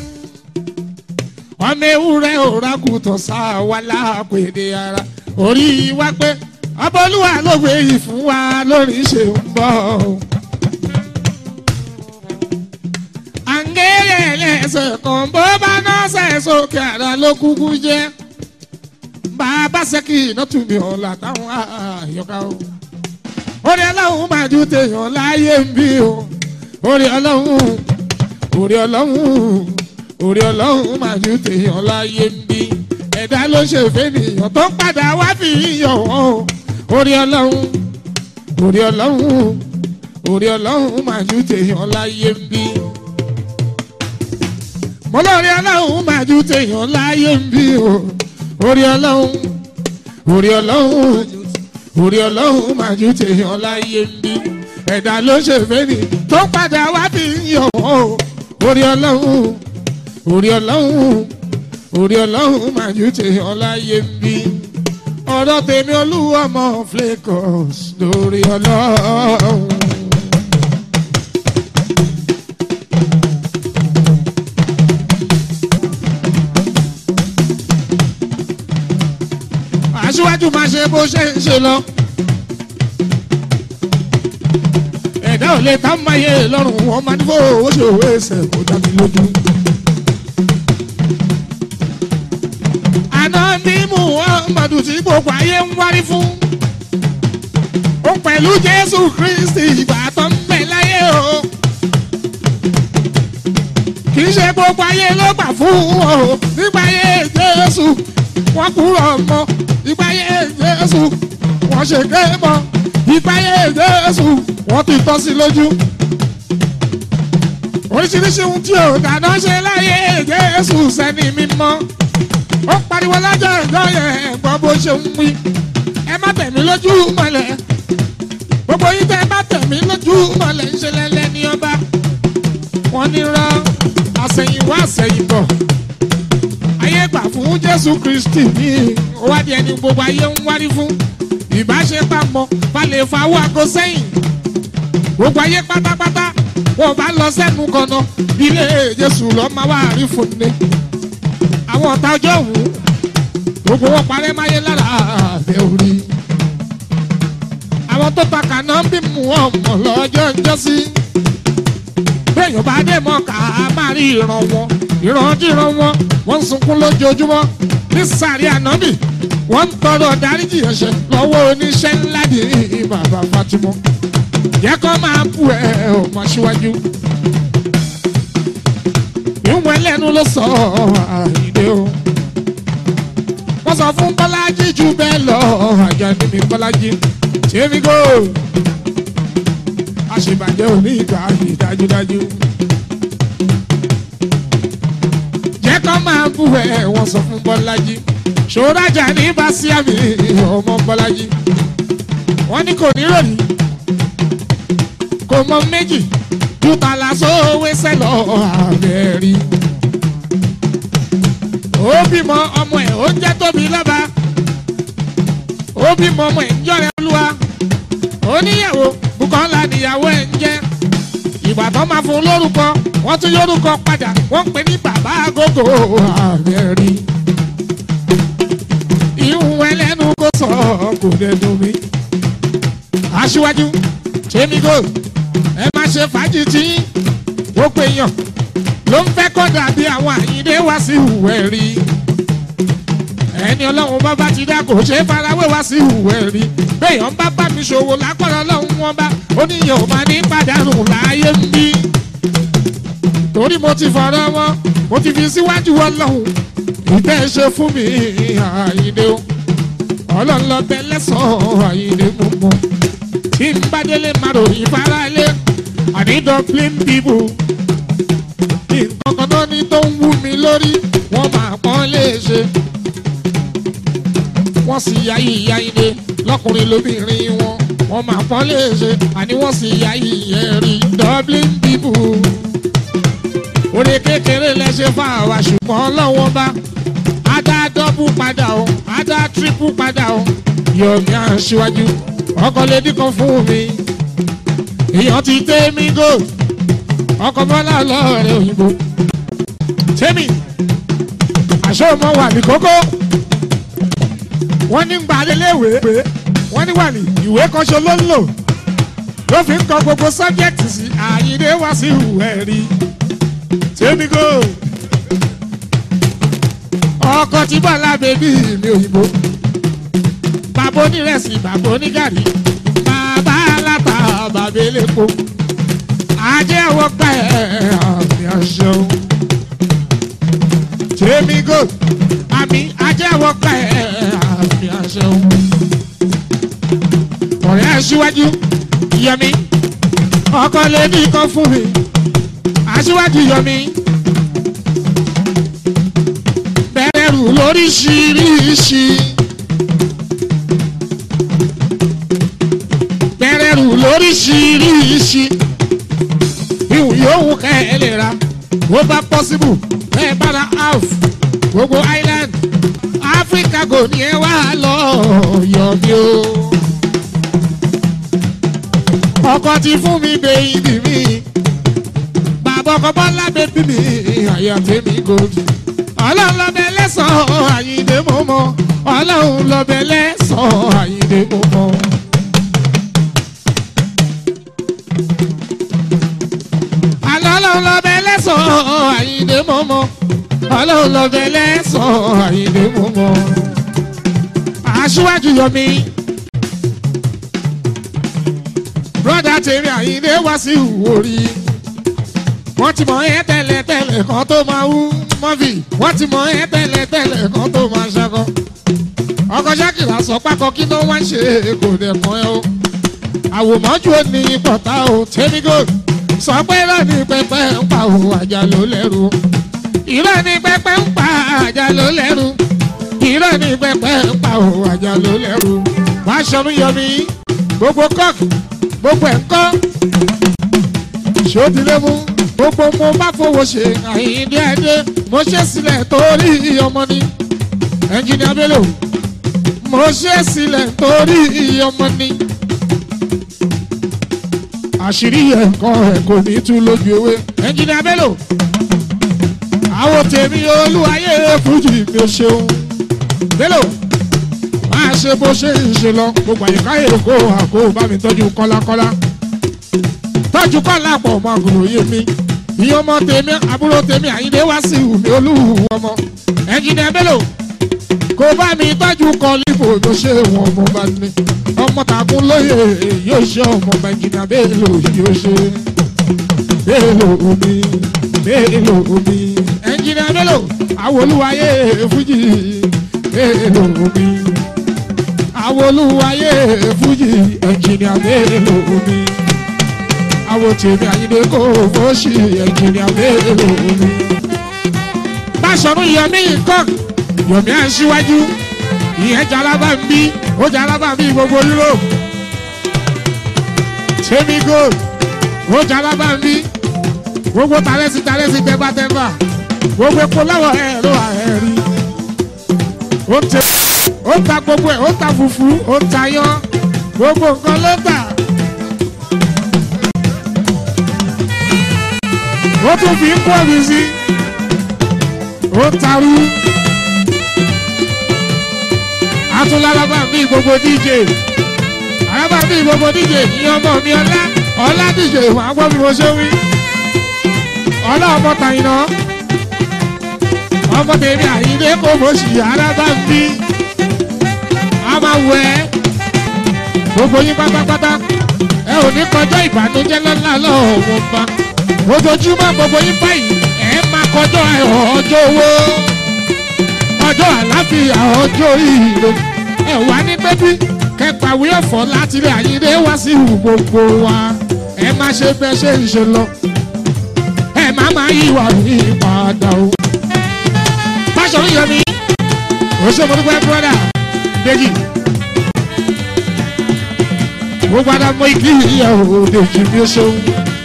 ọmọ ewúrẹ́ òrakùtàn sá wa lápèdè ara orí wa pé ọbọlúwa ló gbé yìí fún wa lórí ṣe ń bọ̀. àǹgẹ̀rẹ̀ lẹ́sẹ̀ kan bó bá náà ṣẹ̀ sókè àrà ló kúkú jẹ́ bàbá ṣẹ́kì iná tún mi ọ̀la táwọn àyọká o. orí ọlọ́run máa ju tèèyàn láyé ń bí o orí ọlọ́run orí ọlọ́run orí ọlọ́run máa ju tèèyàn láyé ń bí ẹ̀dá ló ṣe fẹ́nìyàn tó ń padà wá fi yíyan wọn o orí ọlọ́run orí ọlọ́run orí ọlọ́run máa ju tèèyàn láyé ń bí mo lórí ọlọ́run máa ju tèèyàn láyé ń bí o orí ọlọ́run orí ọlọ́run orí ọlọ́run máa ju tèèyàn láyé ń bí ẹ̀dá ló ṣe fẹ́nìyàn tó ń padà wá fi yíyan wọn o orí ọlọ́run orí ọlọ́run orí ọlọ́run máa ju tèèyàn láyé ń bí ọ̀rọ̀ tèmi olúwọmọ flakos lórí ọlọ́run. aṣíwájú máa ṣe bó ṣe ń ṣe lọ ẹ̀dá ò lè tá máyé lọ́rùn wọn máa ní fò ó ṣe òwe ẹsẹ̀ kó dá mi lójú. àná bí muhammadu tí gbogbo ayé ń wárí fún. ó pẹ̀lú jésù kristi ìgbà tó ń bẹ láyé o. kì í ṣe gbogbo ayé ló gbà fún o nígbà ayé jésù wọ́n kúrò mọ́ ìgbà ayé jésù wọ́n ṣe ké mọ́ ìgbà ayé jésù wọ́n ti tọ́ sí lójú. oríṣiríṣi ohun tí ò dáná ṣe láyé jésù sẹ́ni mímọ́ ó pariwo lọ́jọ́ ìjọ yẹn gbọ́ bó ṣe ń wí ẹ má tẹ̀mí lójú mọ́lẹ̀ gbogbo yín tẹ́ ẹ má tẹ̀mí lójú mọ́lẹ̀ ń ṣe lẹ́lẹ́ ní ọba wọ́n ní rán àsẹ̀yìnwá àsẹ̀yìnbọ̀ ayé gbà fún jésù kristi ní òwádìí ẹni gbogbo ayé ń wárí fún ìbáṣepamọ́ falẹ̀ fawọ́ àgọ́ sẹ́yìn gbogbo ayé pátápátá wọn bá lọ sẹ́nu kọ̀nà ilé jésù lọ́ máa wá rí fún ni àwọn ọ̀tá ọjọ́ òun gbogbo wọn parẹ́ máyé lára àbẹ̀ orí àwọn tó ta kànáà bí mu ọmọ lọ́jọ́ ń jọ́sí bẹ́ẹ̀yàn bá dé mọ́ ká máa rí ìran wọn ìrandíran wọn wọ́n ń sunkún lójoojúmọ́ ní sàrí ànábì wọ́n ń tọrọ dáríjì ẹ̀ṣẹ̀ lọ́wọ́ oníṣẹ́ ńlá di bàbá fatimọ́ jẹ́ kó máa bú ẹ ọmọ síwájú ìwọ̀n ẹlẹ́nu ló sọ àìdè o wọ́n sọ fún bọ́lájí jù bẹ́ẹ̀ lọ àjà níbi bọ́lájí tèmi gò àṣebàjẹ́ òní ìgbà yìí dájúdájú. jẹ́ kó máa bú ẹ wọ́n sọ fún bọ́lájí ṣòrajà ní bàṣíàmì ọmọ bọ́lájí wọ́n ní kò ní ròní kò mọ méjì dútàlà sówé sẹ́lọ̀ àbẹ̀rí. ó bímọ ọmọ ẹ̀ ó jẹ́ tóbi lọ́ba ó bímọ ọmọ ẹ̀ ń jọrẹ olúwa oníyàwó Bùkọ́lá níyàwó ẹ̀ ń jẹ́ ìgbà tó máa fún lórúkọ wọ́n tún yórúkọ padà wọ́n ń pè ní bàbá àgógó àbẹ̀rí. ìhùn ẹlẹ́nu kò sọ kò dé dùn mí. aṣíwájú tèmi gold ẹ má ṣe fàájì tí gbogbo èèyàn ló ń fẹ́ kọ́ dàbí àwọn àyíndé wá sí ìhùwẹ̀ rí ẹni ọlọ́run bá bá ti dá kò ṣe é farawé wá sí ìhùwẹ̀ rí béèyàn bá bá mi ṣòwò lápọ̀lọ́ ọlọ́run wọn bá oníyàn ò máa ní pàdánù láàyè ń bí torí mo ti fọ̀rọ̀ wọn mo ti fi síwájú ọlọ́run ìtẹ́ ṣe fún mi àyíndé o ọlọ́run lọ bẹ lẹ́sàn-án àyíndé mo mọ̀ tí n bá délé máa ròyìn fáráalé àní dublin people nǹkan kan náà ní tó ń wú mi lórí wọ́n máa pọ́n léṣe wọ́n sì ya ìyá ilé lọ́kùnrin lóbìnrin wọn wọ́n máa pọ́n léṣe àní wọ́n sì ya ìyẹn rí dublin people orí kékeré lẹ́sẹ̀ fáwa ṣùgbọ́n lọ́wọ́ bá adá dọ́bù padà o adá tírípù padà o yọ̀mí àṣìwájú ọkọ lédi kan fún mi èèyàn ti tẹ́ mi gò ọkọ bọ́lá lọ́ọ̀rẹ́ òyìnbó tẹ́mi àṣọ ọmọ wà ní kókó wọ́n ní gba léléèwé wọ́n ní wà ní ìwé kanṣo ló ń lò ló fi ń kọ gbogbo sọ́jẹ́tì sí àyíndé wá sí ìwé rí tẹ́mi gò ọkọ tí bọ́lá bèbí mi òyìnbó bàbá onírẹsì bàbá onígàrí bàbá aláta bàbá elépo ajé àwọn gbà ẹ àmì àṣẹ o tèmi gò àmì ajé àwọn gbà ẹ àmì àṣẹ o ọ̀rẹ́ aṣíwájú yẹmi ọkọ lẹ́ni kan fún mi aṣíwájú yẹmi bẹ̀rẹ̀ rù lóríṣiríṣi. bẹ̀rẹ̀rù lóríṣiríṣi ìwù yòówù kẹ́ ẹ lè ra bó bá pọ́sibù ẹ bára half gbogbo island áfíríkà kò ní ẹ wá lọ yọ̀bí o. ọkọ ti fún mi bèyìnbí mi bàbá ọkọ bọ́lá bèbí mi àyà tèmi gòdì ọlọ́run lọ́bẹ̀ lẹ́sàn-án àyíǹde mọ́mọ́ ọlọ́run lọ́bẹ̀ lẹ́sàn-án àyíǹde mọ́mọ́. àyíndé mọ́mọ́ ọlọ́run lọ́bẹ̀ lẹ́sàn-án àyíndé mọ́mọ́ aṣíwájú yọmi broda tèmi àyíndé wá sí ìwòrí wọ́n ti mọ̀ ẹ́ tẹ́lẹ̀ tẹ́lẹ̀ kan tó máa wú mọ́fì wọ́n ti mọ̀ ẹ́ tẹ́lẹ̀ tẹ́lẹ̀ kan tó máa ṣakọ ọkọ̀ ṣákìlá sọ pákọ̀ kí ló wá ń ṣe kò dẹ̀ mọ́ ẹ o àwòmọ́jú ò ní pọ̀tà o tẹ́mi gold sọ pé irọ́ ní pẹpẹ ń pa o àjà ló lẹ́rù irọ́ ní pẹpẹ ń pa àjà ló lẹ́rù irọ́ ní pẹpẹ ń pa o àjà ló lẹ́rù wàá ṣọmú yọmí gbogbo kọ́ọ̀kì gbogbo ẹ̀ ń kọ́ ṣòdìlé mú gbogbo mo bá fowó ṣe àyíndé ẹdẹ mo ṣe sílẹ̀ torí ọmọ ni ẹnjìnìá bello mo ṣe sílẹ̀ torí ọmọ ni àṣírí ẹ̀kọ́ ẹ̀ kò ní tú lójú ewé ẹnjìnìá bello àwọn tèmi olúwayé fújì mi ò ṣeun bello máa ṣe bó ṣe ń ṣe lọ gbogbo àyíká èkó àkó bá mi tọ́jú kọ́lákọ́lá tọ́jú kọ́lá pọ̀ ọmọ àgùrò yé mi ìyẹn ọmọ tèmi àbúrò tèmi àyíndé wá sí ìwúmi olúwo ọmọ ẹnjìnìá bello kò bá mi tọ́jú kọ́lífò ló ṣe wọn ọmọ bá ní ọmọ tàkùn lóye yóò ṣe ọmọ ẹnjìnìá bello yóò ṣe bello omi bello omi ẹnjìnìá bello àwòlúwayé fújì bello omi àwòlúwayé fújì ẹnjìnìá bello omi àwọn tèmi àyíndé kò fọ́ọ̀ṣì ẹnjìnìá bello omi. Báṣọ̀rù Yomi Cook Yomi Aṣíwájú ìyẹn jalaba ń bí ó jalaba ń bí gbogbo Europe. Tèmi Gold ó jalaba ń bí gbogbo tàlẹ́sì tàlẹ́sì tẹ́bátẹ́bà gbogbo epo lọ́wọ́ ẹ̀ ló wà ẹ̀ rí. Ó tẹ ó ta gbogbo ẹ̀ ó ta fùfú ó ta yán gbogbo nǹkan ló tà. ó tún fi ń pọ̀ mi sí ó tarú atúnlálábà mi gbogbo dj alábà mi gbogbo dj ní ọmọ mi ọlá ọlá dj wàá gbọ́ bí mo ṣe wí ọlá ọmọ tàyínà ọmọ tèmi àyíndé kò mọ̀ sí alábà mi a máa wọ ẹ gbogbo yín pátápátá ẹ ò ní kọjá ìbànújẹ́ lọ́la lọ́wọ́ wọn bá ojoojúmọ́ gbogbo yín báyìí ẹ máa kọjọ́ ọjọ́ owó ọjọ́ àláfíà ọjọ́ ìrè ẹ wà ní pẹ́bí kẹpàwé ọ̀fọ̀ láti ilé àyíndé wá sí ìhù gbogbo wa ẹ má ṣe bẹ́ ṣe ń ṣe lọ ẹ má má yíwà ní padà o. Fáṣọ̀rọ̀ Yomi ó ṣe mo dúpẹ́ bọ́dà Dèjì gbogbo àdàmọ́ ìkí ìyàwó Dèjì bí ó ṣeun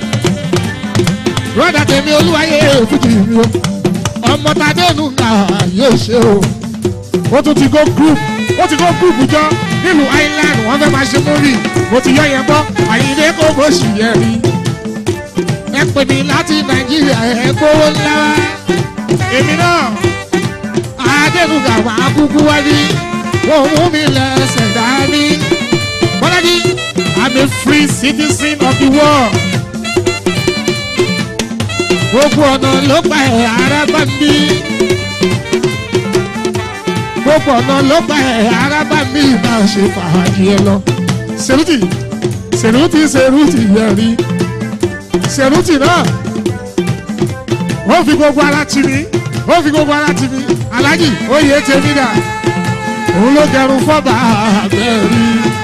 rọ́dà tèmi olúwayé fújì mi o ọmọ tadéènù náà yóò ṣe o ó tún ti go group ó ti go group jọ nílùú island wọ́n fẹ́ máa ṣe mórí mo ti yọ yẹn gbọ́ àyíndé kó bó sì yẹ rí ẹ pè mí láti nàìjíríà ẹ gbówó ńlá wá èmi náà adéènù gàwá kúkú wá rí wọ́n mú mi lẹ́sẹ̀ dání bọ́lájí i'm a free citizen of the world gbogbo ọ̀nà ló pa ẹ̀ ara bá mi. gbogbo ọ̀nà ló pa ẹ̀ ara bá mi máa ṣe fàájì ẹ lọ. sèrútì sèrútì sèrútì yẹ rí sèrútì náà ó fi gbogbo ara tì mí ó fi gbogbo ara tì mí alájì oyè tèmi dà òun ló gẹrun fọ́bà àbẹ̀rí.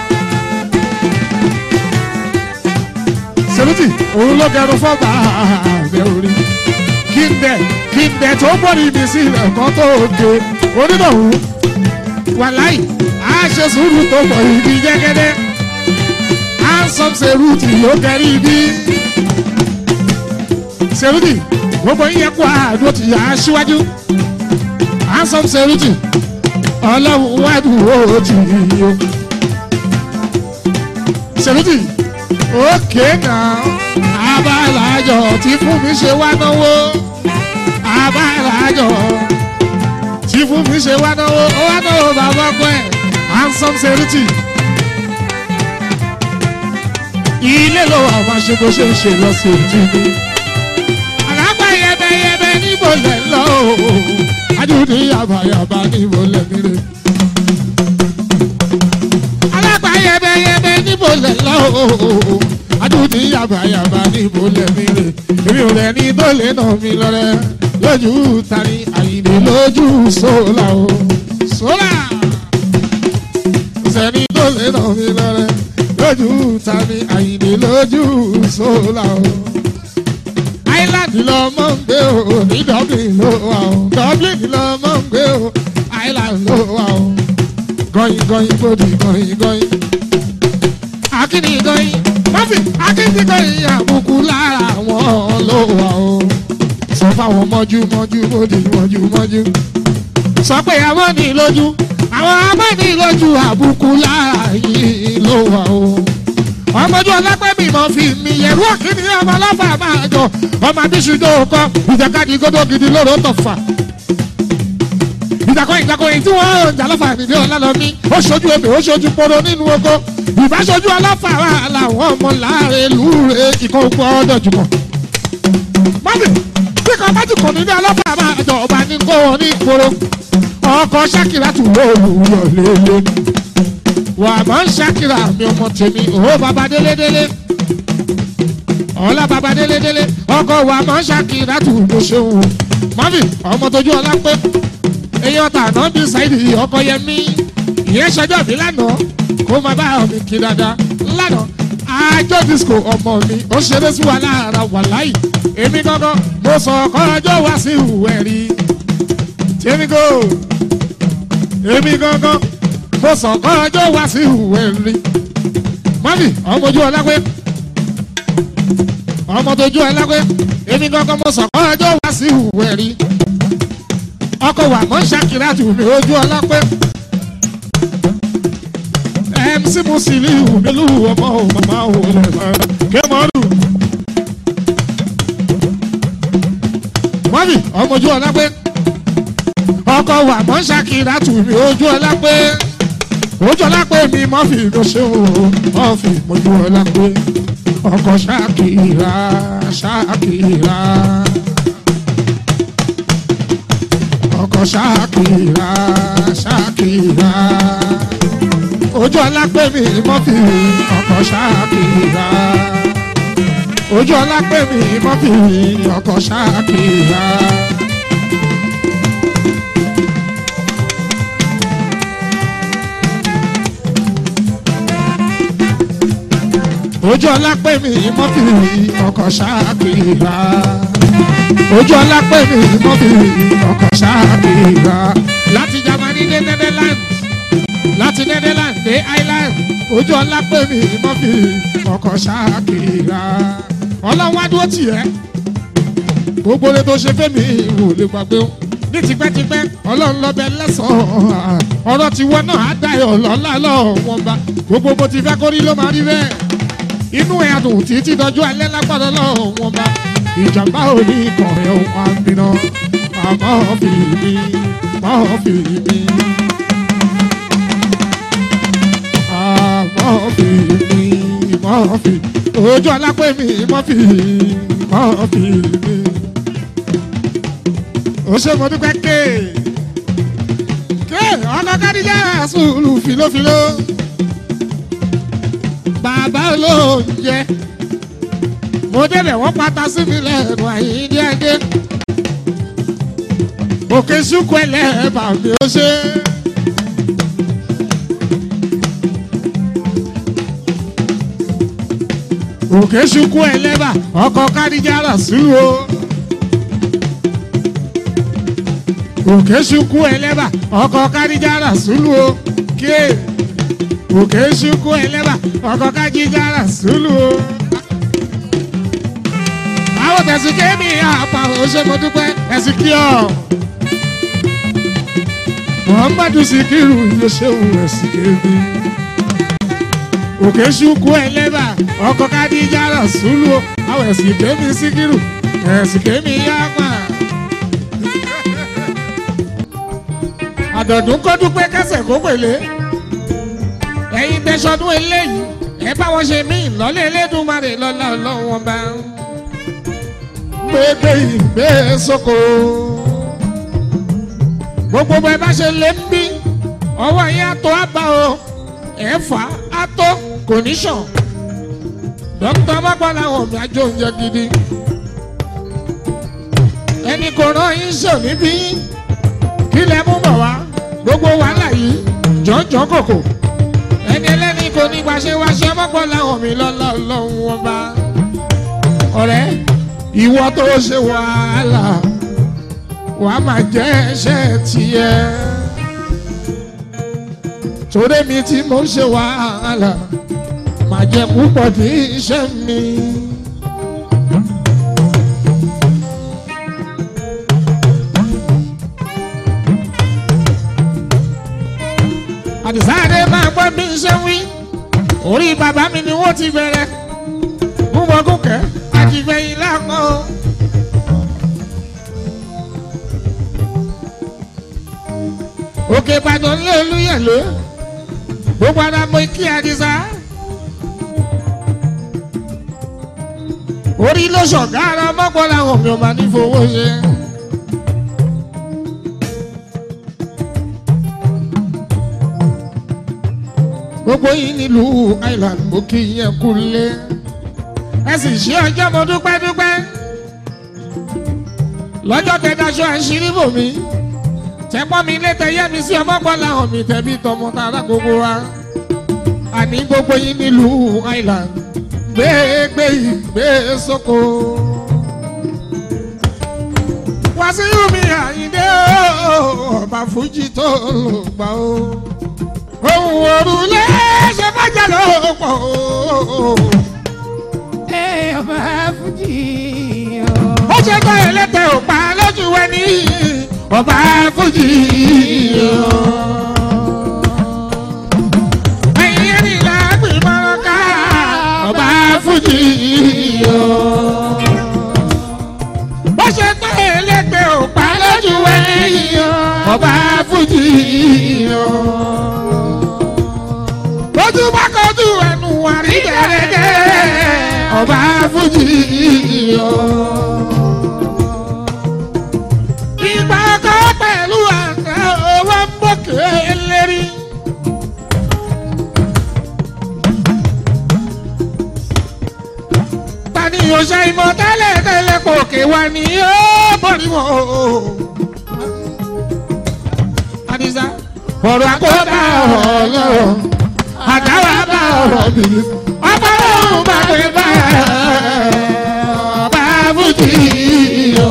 sèrútì òun ló gẹrun fọ́bà àbẹ̀rí kí n dẹ̀ kí n dẹ̀ tó bọ̀ níbi sí ẹ̀kọ́ tó dé onínàwó wàláì á ṣe sùúrù tó bọ̀ ibi jẹ́gẹ́dẹ́ á sọ sèrútì ló kẹrí ibi sèrútì gbogbo yín yẹ kó àdó ti yà á síwájú á sọ sèrútì ọlọ́run wádùn ó ti yí o sèrútì òkè náà abálájọ tí fún mi ṣe wá náwó abálájọ tí fún mi ṣe wá náwó ó wá náwó bàbá ọkọ ẹ handsome seriti ilé ló wà máa ṣe bó ṣe ń ṣe lọ sí ojú mi. àlágbá yẹbẹyẹbẹ ní níbo lẹ̀ lọ o adúdí yàbàyàbà níbo lẹ̀ mire. alágbá yẹbẹyẹbẹ níbo lẹ̀ lọ o adúdí yàbàyàbà níbo lẹ̀ mire. èmi ò lẹ̀ ní tó lè nà mí lọ́rẹ́ lójú tani àyìnbó lójú sólà o sólà sẹ́ni tó lè nà mí lọ́rẹ́ lójú tani àyìnbó lójú sólà o island lọ mọ̀ ń gbé o ní dublin ló wà o dublin lọ mọ̀ ń gbé o island ló wà o gọyin gọyin gbòdì gọyin gọyin akíní gọyin mọ́fì akíní gọyin àbùkù lára wọn ló wà o sọ fáwọn mọ́jú mọ́jú gbòdì mọ́jú mọ́jú sọ pé àwọn ní lójú àwọn abẹ́ni lójú àbùkù lára yìí ló wà o ọmọdé ọlápẹ́mì mọ̀ fi mi yẹ̀rú òkìní ọmọ ọlọ́fà máa jọ ọmọ abíṣújó kọ ìjàkadì gbọdọ̀ gidi lóró tó fà. ìjàkọ̀ ìjàkọ̀ èyí tí wọ́n ń jà lọ́fà nìdí ọlálọ́mí ó ṣojú ebè ó ṣojú poro nínú oko ìbáṣojú ọlọ́fà wà láwọn ọmọ láàrin lúre ìkọ̀ òkú ọdọ̀ jùmọ̀. mọ́bì tí kan bá ti kọ̀ nínú ọlọ́fà máa jọ ọba ní kó wọn ní ìporo ọkọ̀ ṣákìlá tù lóòrùn yọ̀ lé lónìí wà á máa ń ṣàkìrà mi ọmọ tèmi òwò bàbá délédélé ọlá bàbá délédélé ọkọ wà á máa ń ṣàkìrà tù mo ṣeun mọ́mì ọmọ tójú ọlá pé èèyàn tàná bí ṣáìdì ọkọ yẹn mí ìyẹn ṣọjọ́ mi lánàá kó máa bá mi kí dáadáa lánàá àjọ disco ọmọ mi ó ṣeré sí wa lára wàláì èmi gangan mo sọ ọkọ ọjọ́ wá sí ìwẹ̀ rí tèmi kò èmi gangan mo sọ kọ́ ọjọ́ wá sí ìwé rí. mọ́mì ọmọ ojú ọlápé ọmọ tójú ọlápé èmi gangan mo sọ kọ́ ọjọ́ wá sí ìwé rí. ọkọ̀ wà mọ́ ṣàkírà tù mí ojú ọlápé. mc musili ìwúmílù ọmọ ò màmá ò lè fara kémọ́rù. mọ́mì ọmọ ojú ọlápé ọkọ̀ wà mọ́ ṣàkírà tù mí ojú ọlápé ojú ọlápẹ mi mọ fi ló ṣe o mọ fi mojú ọlápẹ ọkọ ṣáàkìrà ṣáàkìrà ọkọ ṣáàkìrà ṣáàkìrà ojú ọlápẹ mi mọ fi ọkọ ṣáàkìrà ojú ọlápẹ mi mọ fi ọkọ ṣáàkìrà. ojú ọlápẹ mi mọ́fì ọkọ̀ ṣáàkìrà ojú ọlápẹ mi mọ́fì ọkọ̀ ṣáàkìrà láti Germany dé Netherlands láti Netherlands dé Ireland ojú ọlápẹ mi mọ́fì ọkọ̀ ṣáàkìrà ọlọ́wọ́ adúró tiẹ̀ gbogbo rẹ tó ṣe fẹ́mi wò lè gbàgbé o ní tipẹ́tipẹ́ ọlọ́run lọ́bẹ̀ lẹ́sàn-án ọ̀rọ̀ tiwọn náà á dayọ̀ lọ́la lọ́wọ́n bá gbogbo bó ti fẹ́ kórí ló máa rí bẹ́ẹ̀ inú ẹ̀ adùn títí dọjú alẹ́ lágbára lọ́wọ́n bá ìjàmbá òní kọ̀ọ̀rẹ́ ohun àmìnà àmọ́ fi mi mọ́ fi mi. àmọ́ fi mi mọ́ fi ojú alápẹ̀ mi mọ́ fi mọ́ fi mi. ó ṣe mo dúpẹ́ ké ké ọkọ̀ kádìjà sùúrù filófiló bàbá olóúnjẹ mo débẹ̀ wọ́n pata sí mi lẹ́nu àyíndé ẹdẹ òkè sùkú ẹlẹ́ẹ̀bà mi ó ṣe. òkè sùkú ẹlẹ́bà ọkọ̀ kádìjà rà sílùú o. òkè sùkú ẹlẹ́bà ọkọ̀ kádìjà rà sílùú o. kíé òkè ṣukú ẹlẹ́bà ọkọ̀ kájíjára sùlù o. àwọn tẹ̀sí kémi àpà òṣèmọdúpẹ́ ẹ̀sìn kí ọ. muhammadu sikiru yóò ṣeun ẹ̀sìn kémi. òkè ṣukú ẹlẹ́bà ọkọ̀ kájíjára sùlù o. àwọn ẹ̀sìn kémi sikiru ẹ̀sìn kémi àpà. àdọ̀dún kọ́ dúpẹ́ kẹsẹ̀ kó pèlè ẹ̀yin tẹ̀sọ́dún eléyìí ẹ bá wọn ṣe mí lọ́lẹ̀ elédùnmarè lọ́la ọlọ́wọ́n bá. gbégbé ìgbé sóko. gbogbo bẹ́ẹ̀ bá ṣe lé ń bí ọwọ́ yẹn àtọ́ àbá o ẹ̀fà àtọ́ kò ní sàn. dókítà bàbá làwọn mi àjọ oúnjẹ gidi. ẹnì kò rán yín sàn níbí kí lẹ mú bọ̀ wá gbogbo wàhálà yìí jọ̀ọ́jọ́ kòkò ẹni ẹlẹ́ni kò ní gbàṣẹ wáṣẹ mọ́pọ̀ láwọn mi lọ́lá ọlọ́run wọn bá ọ̀rẹ́ ìwọ tó ṣe wàhálà wà á máa jẹ́ ẹṣẹ́ tiẹ̀ torí mi tí mo ṣe wàhálà máa jẹ púpọ̀ ní iṣẹ́ mi. àdìsáàdé máa gbọ́ bí n ṣe wí orí bàbá mi ni wọ́n ti bẹ̀rẹ̀ gúnbọ̀gúnkẹ́ àtìgbẹ̀yìn lápò. òkè ìbàdàn lé olúyẹ̀lé gbogbo ara mọ ikí àdìsá. orí ló ṣọ̀gá ara mọ́pọ̀ làwọn mi ò máa ní fowó ṣe. gbogbo yìí nílùú island mo kí yẹn kú lé ẹ sì ṣe ọjọ́ mo dúpẹ́ dúpẹ́ lọ́jọ́ tẹ́dáṣọ àṣírí bò mí tẹ́pọ́n mi létẹ̀ yẹ́ mi sí ọmọkànlá hàn mi tẹ̀bí tọmọ tara gbogbo wa àní gbogbo yìí nílùú island gbégbé ìgbé sóko wàsíù mi àyíndé ọba fújì tó lò gbà ó ohun òrùlé ṣe fàjà ló pọ̀ o. ẹ ọba fújì o. ó ṣe tán ẹlẹ́tẹ̀ ò pa lójú ẹni ọba fújì o. ẹ̀yin ẹni làágbé mọ́rán ká ọba fújì o. ó ṣe tán ẹlẹ́tẹ̀ ò pa lójú ẹni ọba fújì o ojú bá kọjú ẹnu àrí gẹ́gẹ́ ọba fújì o. ìgbà kan pẹ̀lú àná owó ń bòkè lérí. tani òṣè ìmọ̀ tẹ́lẹ̀ tẹ́lẹ̀ pòkè wá ní ó bọ̀rí mọ́. Adisa ọ̀rọ̀ àkọ́dá ọlọ́run àdáwà bá ọ̀rọ̀ mi. ọba òun bá gbé bá ọba fújì o.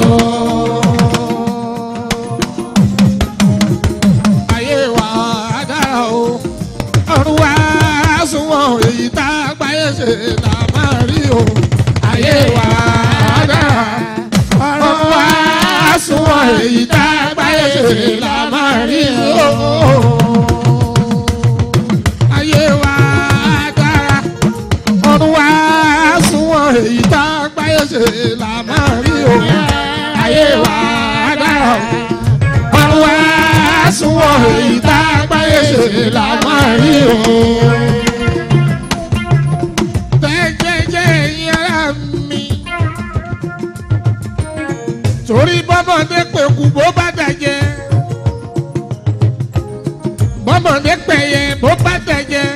ayé wa dára o ọ̀run wa sunwọ̀n èyí tá a gbáyé ṣe là máa rí o. ayé wa dára ọ̀run wa sunwọ̀n èyí tá a gbáyé ṣe là máa rí o ayé wa dára ọdún wa sunwọ̀n èyí tá a gbáyé ṣe là máa rí o ayé wa dára ọdún wa sunwọ̀n èyí tá a gbáyé ṣe là máa rí o. jẹ́jẹ́jẹ́ yàrá mi torí bọ́mọdé pẹ̀kú bó bá dàjẹ́ bọ́mọdé pẹ̀yẹ bó bá tẹ̀jẹ̀.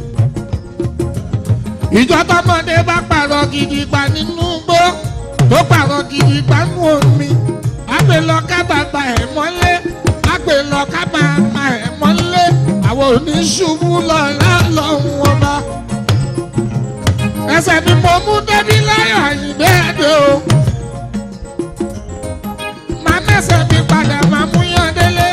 ìjọ tọmọdé bá pààrọ̀ gidi pa nínú gbó tó pààrọ̀ gidi pa nínú omi. àgbè lọ ká bàbá ẹ̀ mọ́lé àgbè lọ ká màmá ẹ̀ mọ́lé àwọn oníṣubú lọ́la lọ́hùn ọba. ẹsẹ̀ ni mo mú débi láyọ̀ àyìnbẹ́ ẹ̀dẹ́ o. màá mẹ́sẹ̀ mi padà máa mú yán délé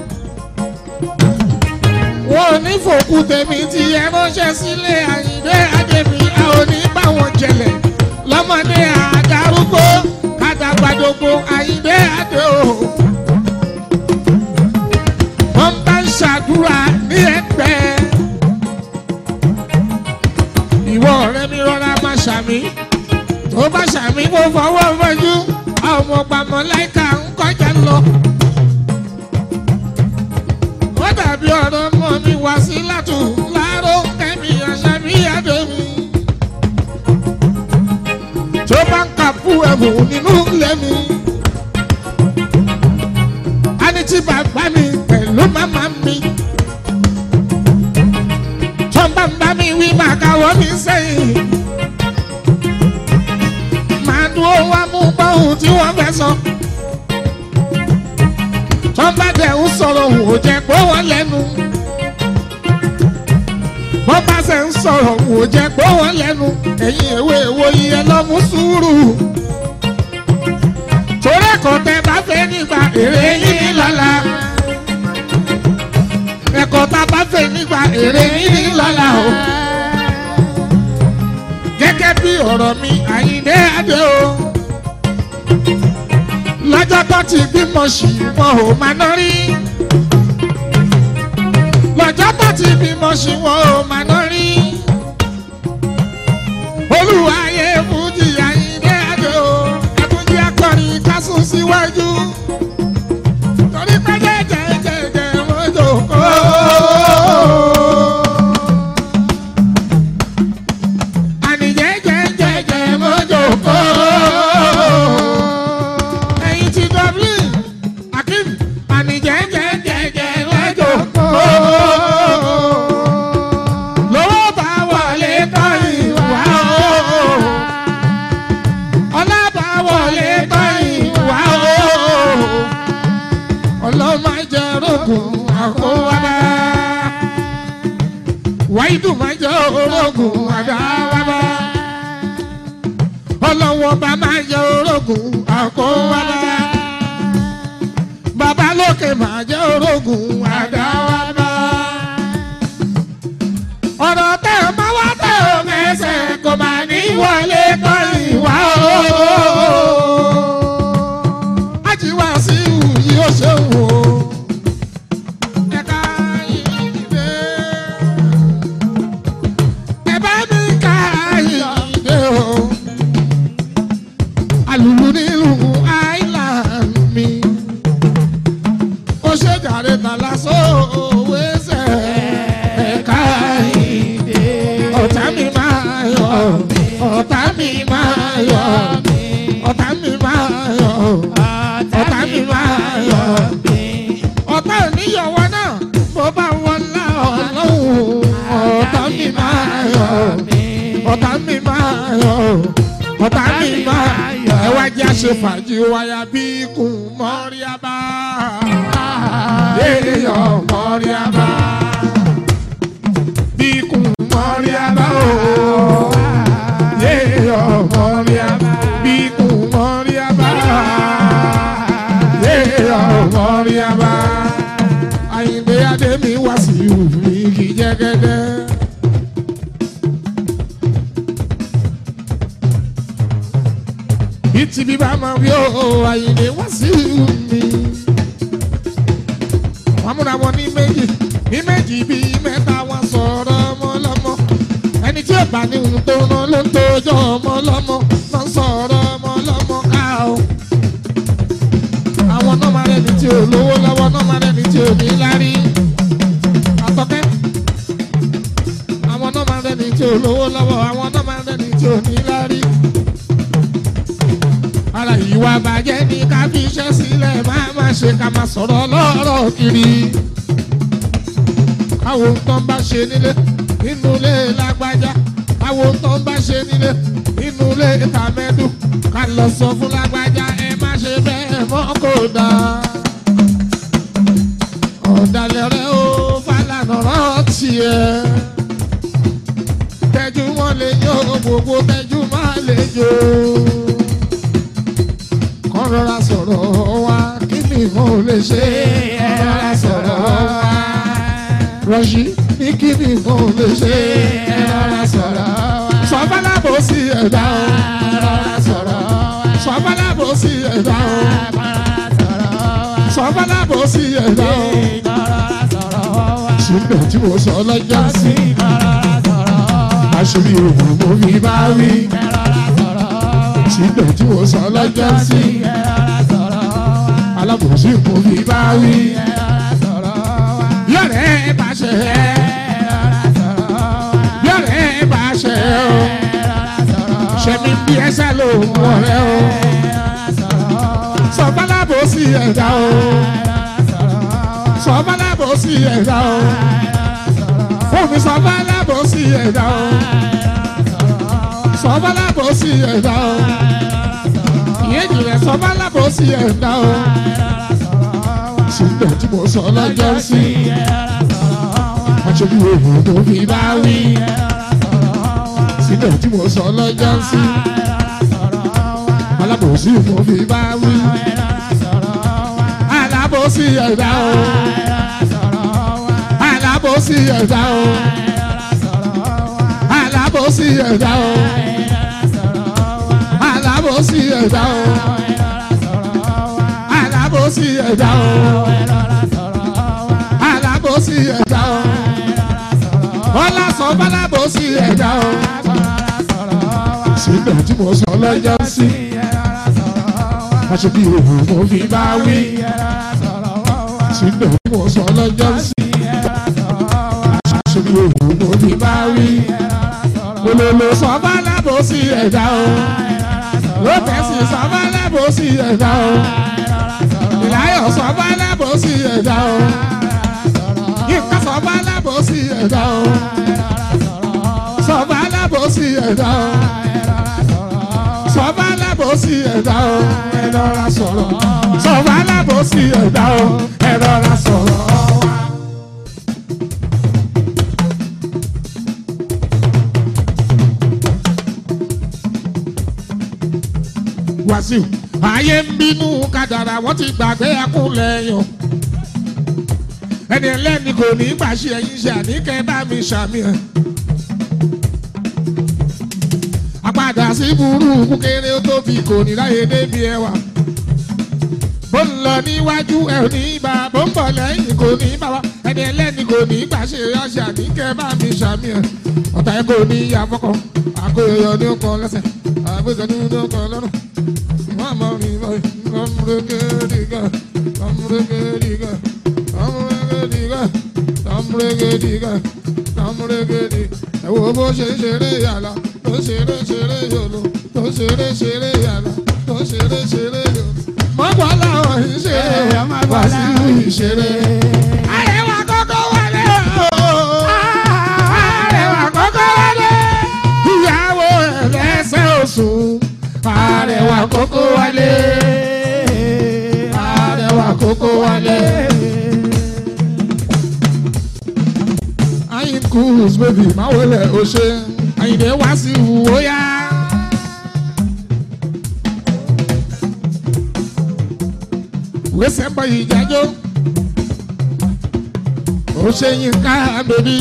wọn ò ní fòkú tèmi tí ẹ ránṣẹ́ sílé àyíndé àdèmí a ò ní bá wọn jẹlẹ̀ lọ́mọdé àdárúgbó kàdàgbàdògbò àyíndé àdè o. wọ́n bá ń ṣàdúrà ní ẹgbẹ́. ìwọ ọ̀rẹ́ mi rọra máa ṣàmì tó bá ṣàmì kó fọwọ́ mọ́jú àwọn ọmọ pàmò láìka ń kọjá lọ ó dàbí ọ̀rọ̀ ọmọ mi wá sí látù láàárọ̀ kẹ́mi àṣàbí àdémi. tó bá ń kà fún ẹ̀bùn nínú ilé sọ̀rọ̀ wò jẹ́ pé wọ́n lẹ́nu. bọ́ bá ṣe ń sọ̀rọ̀ wò jẹ́ pé wọ́n lẹ́nu. ẹ̀yin èwe èwo iye lọ́mú sùúrù. torí ẹ̀kọ́ tẹ bá fẹ́ nígbà èrè yín lọ́la. ẹ̀kọ́ tá a bá fẹ́ nígbà èrè yín lọ́la o. gẹ́gẹ́ bí ọ̀rọ̀ mi àyíndé adé o lọ́jọ́ tó ti bímọ sí wọn ò máa ná rí. lọ́jọ́ tó ti bímọ sí wọn ò máa ná rí. olùwàyè fújì àyíndé àjò ẹkúnjí akọrin kásùn síwájú. torí pé jẹjẹjẹjẹ mọ́jọ kọ́. àní jẹjẹjẹjẹ mọ́jọ kọ́ ẹyin ti dublin akim àní jẹjẹjẹjẹ mọ́jọ kọ́. lówó bá wọlé tọ́ ìwà o. ọlá bá wọlé tọ́ ìwà o. ọlọ́mọ jẹ́ rògùn àkówádá. wáyídù máa jẹ́ orogún àdáwádá. ọlọ́wọ́ bá máa jẹ́ orogún àkówádá. bàbá lókè máa jẹ́ orogún àdáwádá ọ̀rọ̀ tẹ́ ẹ máa wá tẹ́ ẹ mẹ́sẹ̀ kò máa ní wọlé tọ́ ìwà o. Ajíwá sí ìwúyí ó ṣe wò ó. Ẹ̀ka ìdè. Ẹ bá mi ká ìdè o. Àlùlù nílùú Island mi. Ó ṣe jàre tàlà sóòwé sẹ̀. Ẹ̀ka ìdè. Ọ̀tá mi máa yọ̀. Ọ̀tá mi máa yọ̀. Ọ̀tá mi máa yọ̀. Ọ̀tá mi máa yọ̀. Ọ̀tá oníyọ̀wọ́ náà bó bá wọlá ọlọ́run. Ọ̀tá mi máa yọ̀. Ọ̀tá mi máa yọ̀. Ọ̀tá mi máa yọ̀. Ẹ wá jẹ́ àṣẹ fàájì wáyà bí kùn mọ́rí abá. Yéèyàn mọ́rí abá bíkun mọ́ríábá o. Yéèyọ̀ mọ́ríábá. Bíkun mọ́ríábá. Yéèyọ̀ mọ́ríábá. Àyìnbé Adémi wá sí ìwúrí kì í jẹ́gẹ́dẹ́. Bítí bíbá máa wí o, Àyìnbé wá sí ìwúrí wọ́n múra wọn ní méjì ní méjì bíi mẹ́ta wọn sọ̀rọ̀ ọmọ lọ́mọ ẹni tí ò bá ní ohun tó rán ló ń tójọ́ ọmọ lọ́mọ ló ń sọ̀rọ̀ ọmọ lọ́mọ ká o. àwọn náà máa rẹni tí ò lówó lọ́wọ́ náà máa rẹni tí ò ní lárí. àtọ́kẹ́ àwọn náà máa rẹni tí ò lówó lọ́wọ́ àwọn náà máa rẹni tí ò ní lárí. ara ìwà bàjẹ́ ni ká fi iṣẹ́ sílẹ̀ máa má ṣe ká máa sọ̀rọ̀ lọ́rọ̀ kiri. káwo tó ń bá ṣe nílé nínú ilé lágbájá káwo tó ń bá ṣe nílé nínú ilé tàmẹ́dù ká lọ sọ fún lágbájá ẹ má ṣe bẹ́ẹ̀ mọ́ kó dáa. ọ̀dàlẹ̀ rẹ̀ ó Fálànà rántí ẹ̀ tẹ́jú wọn lè yọ gbogbo tẹ́jú má lè jò kọ́ rọra sọ̀rọ̀ wa kí ni mo lè ṣe ẹ rọra sọ̀rọ̀ wa. Rọ̀ṣì ní kí ni mo lè ṣe ẹ rọra sọ̀rọ̀ wa. Sọ̀bálábò sí ẹ̀dá o. rọra sọ̀rọ̀ wa. Sọ̀bálábò sí ẹ̀dá o. Sọ̀bálábò sí ẹ̀dá o. Ṣùgbọ́n tí mo sọ lọ́jọ́ sí. Aṣorí òògùn mo fi bá wí. Ṣùgbọ́n tí mo sọ lọ́jọ́ sí. Alábòsí mo fi bá wí. Yọ̀rẹ́ bá ṣe ẹ́. Yọ̀rẹ́ bá ṣe ẹ́ o. Ṣẹ̀mí bí ẹsẹ̀ ló ń wọ̀rẹ́ o. Sọ̀bálábò sí ẹ̀dá o. Sọ̀bálábò sí ẹ̀dá o. Fúnmi sọ̀bálábò sí ẹ̀dá o. Sọ̀bálábò sí ẹ̀dá o. Ìyẹn jìnlẹ̀ sọ̀bálábò sí ẹ̀dá o. sígbà tí mo sọ lọ́jọ́ sí aṣojú òhun tó fi bá wí sígbà tí mo sọ lọ́jọ́ sí alábòsí mo fi bá wí alábòsí ẹ̀dá o alábòsí ẹ̀dá o alábòsí ẹ̀dá o alábòsí ẹ̀dá o alábòsí ẹ̀dá o alábòsí ẹ̀dá o bọ́lá sọ bálábòsí ẹ̀dá o sígbà tí mo sọ lọ́jọ́ sí aṣojú òhun mo fi bá wí sígbà tí mo sọ lọ́jọ́ sí aṣojú òhun mo fi bá wí olólo sọ bálábòsí ẹ̀dá o lótẹ́sì sọ bálábòsí ẹ̀dá o ìláyọ̀ sọ bálábòsí ẹ̀dá o yínká sọ bálábòsí ẹ̀dá o sọ bálábòsí ẹ̀dá o sọba alábòsí ẹ̀dá o ẹ rọra sọ̀rọ̀ sọba alábòsí ẹ̀dá o ẹ rọra sọ̀rọ̀. Wàsíù ayé ń bínú kádàrà wọ́n ti gbàgbé ẹkúnlẹ̀ yàn ẹni ẹlẹ́ni kò ní gbàṣẹ ẹ̀yìn ṣe àníkẹ́ bá mi ṣàmì ẹ̀ àpadà sí burúkú kéré ó tóbi kò ní láyé débi ẹwà bó ń lọ níwájú ẹ ò ní bá bó ń bọ̀ lẹ́yìn kò ní bá wa ẹni ẹlẹ́ni kò ní gbàṣẹ ọṣẹ àníkẹ́ bá mi ṣàmì ẹ̀ ọ̀tá ẹ kò ní ìyá fọ́kọ̀ àkóyọ ní ó kan lẹ́sẹ̀ àgbékan ní ó kan lọ́rùn wọ́n mọ̀ ní báyìí lọ́múrégédìgà lọ́múrégédìgà lọ́múrégédìgà lọ́múrégédìgà lọ́múrégédì ẹ wo bó ṣe ń ṣeré yàrá tó ń ṣeré ṣeré yòlò tó ń ṣeré ṣeré yàrá tó ń ṣeré ṣeré yòlò. mọ́gbọ́n làwọn ń ṣeré wá sí ìṣeré. àrẹwà kọ́kọ́ wọlé o. àrẹwà kọ́kọ́ wọlé. ìyàwó ẹlẹ́sẹ̀ òsùn. àrẹwà kọ́kọ́ wọlé. àrẹwà kọ́kọ́ wọlé. ayin cruise baby máa wọlé o ṣe àyìnbó wá sí ìwúwo yá. wẹ́sẹ̀ bọ̀ yìí jájọ́ ó ṣe yín ká bèbí.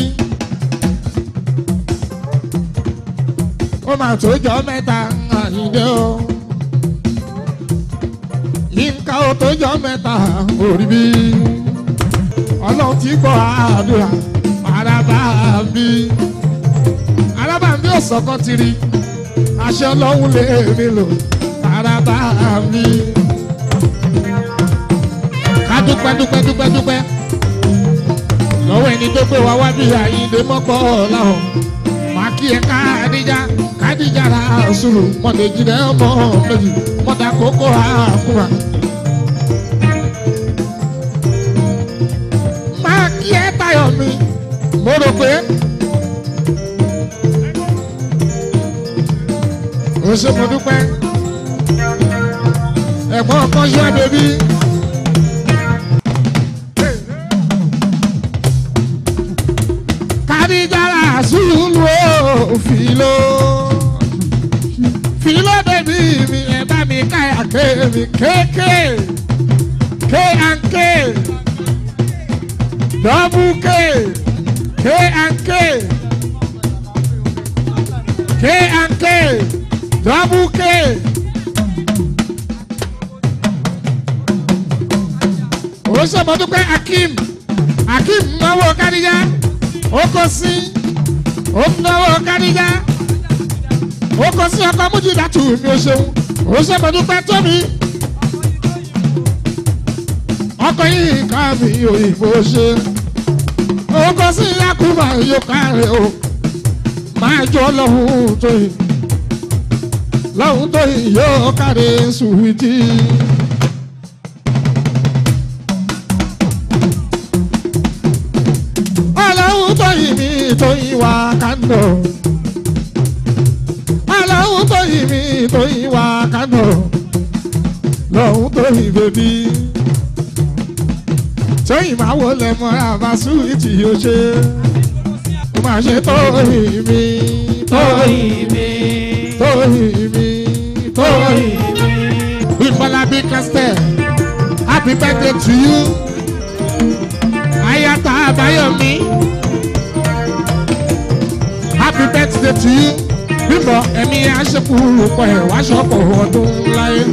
ó máa tó jọ mẹ́ta àyìnbó o. yínká ó tó jọ mẹ́ta orí bí. ọlọ́run ti gbọ́ àdúrà araba bí araba bí ọ̀sọ́kọ́ ti rí aṣọ ọlọ́run lè mi lò araba bí. ká dúpẹ́ dúpẹ́ dúpẹ́ dúpẹ́ lọ́wọ́ ẹni tó gbé wa wá bí àyíǹde mọ́pọ̀ ọ̀làhùn máa kí ẹ káàdíjà káàdíjà ra sùúrù mọ̀tẹ́jì rẹ̀ ọmọ méjì mọ̀tà kókó àkùrà. máa kí ẹ tayọ̀ mi mo rò pé o ṣe mo dúpẹ́ ẹ̀gbọ́n kan ṣe bèbí. kàdíjára sùúrù ó fìlò fìlò bèbí mi ẹ bá mi káyà ké mi kéèké ké ànké dọ́bù ké. K and K. K and K. Double K. Ó ṣàmọ́dúpẹ́ Akim. Akim náwó Kádíjà. Ó kọ sí. Ó náwó Kádíjà. Ó kọ sí ọkọ̀ Mújìdátù mi ò ṣeun. Ó ṣàmọ́dúpẹ́ Tómi. Ọkọ̀ yìí ká mi òyìnbó ṣe oko sí yakuba yóò kárẹ̀ o máa jọ lọ́hùn tó yìí lọ́hùn tó yìí yóò kárẹ̀ sùwìtì. ọlọ́hùn tó yìí mi tó yìí wá kánò ọlọ́hùn tó yìí mi tó yìí wá kánò lọ́hùn tó yìí bèbí tóyìn máa wọlé mọ́ra bá súwìtì yóò ṣe ó máa ṣe tóyìn mi tóyìn mi tóyìn mi tóyìn mi. Bímbọ́lábí Castel happy birthday to you ayata Abayomi happy birthday to you bímbọ ẹ̀mí aṣẹ́kùrù pọ̀ ẹ̀ wá ṣọ́pọ̀ ọdún láyé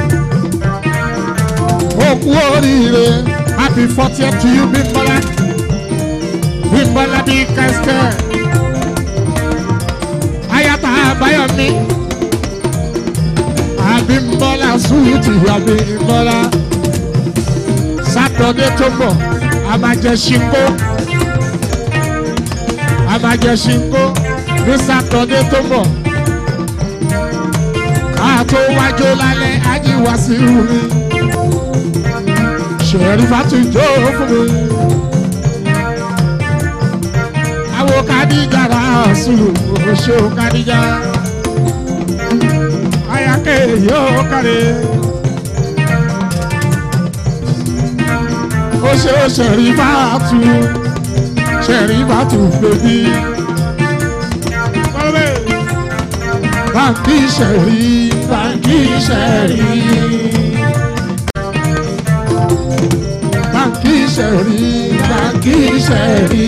ó kú oríire happy fortieth to you bímbọ́lá bímbọ́lábí Castel ayata Abayomi abimbola suwiti abimbola sátọdé tó bọ̀ a máa jẹ ṣinko a máa jẹ ṣinko ní sátọdé tó bọ̀ ká tó wájú lálẹ́ ajíwá sí mi ṣẹ̀rí fàtújọ́ fún mi àwọn kadija rà sùlù ṣé o kadija ayake yóò kárẹ̀. ó ṣe ó ṣẹ̀rí bàtú ṣẹ̀rí bàtú bèbí. báńkì ṣẹ̀rí báńkì ṣẹ̀rí. báńkì ṣẹ̀rí báńkì ṣẹ̀rí.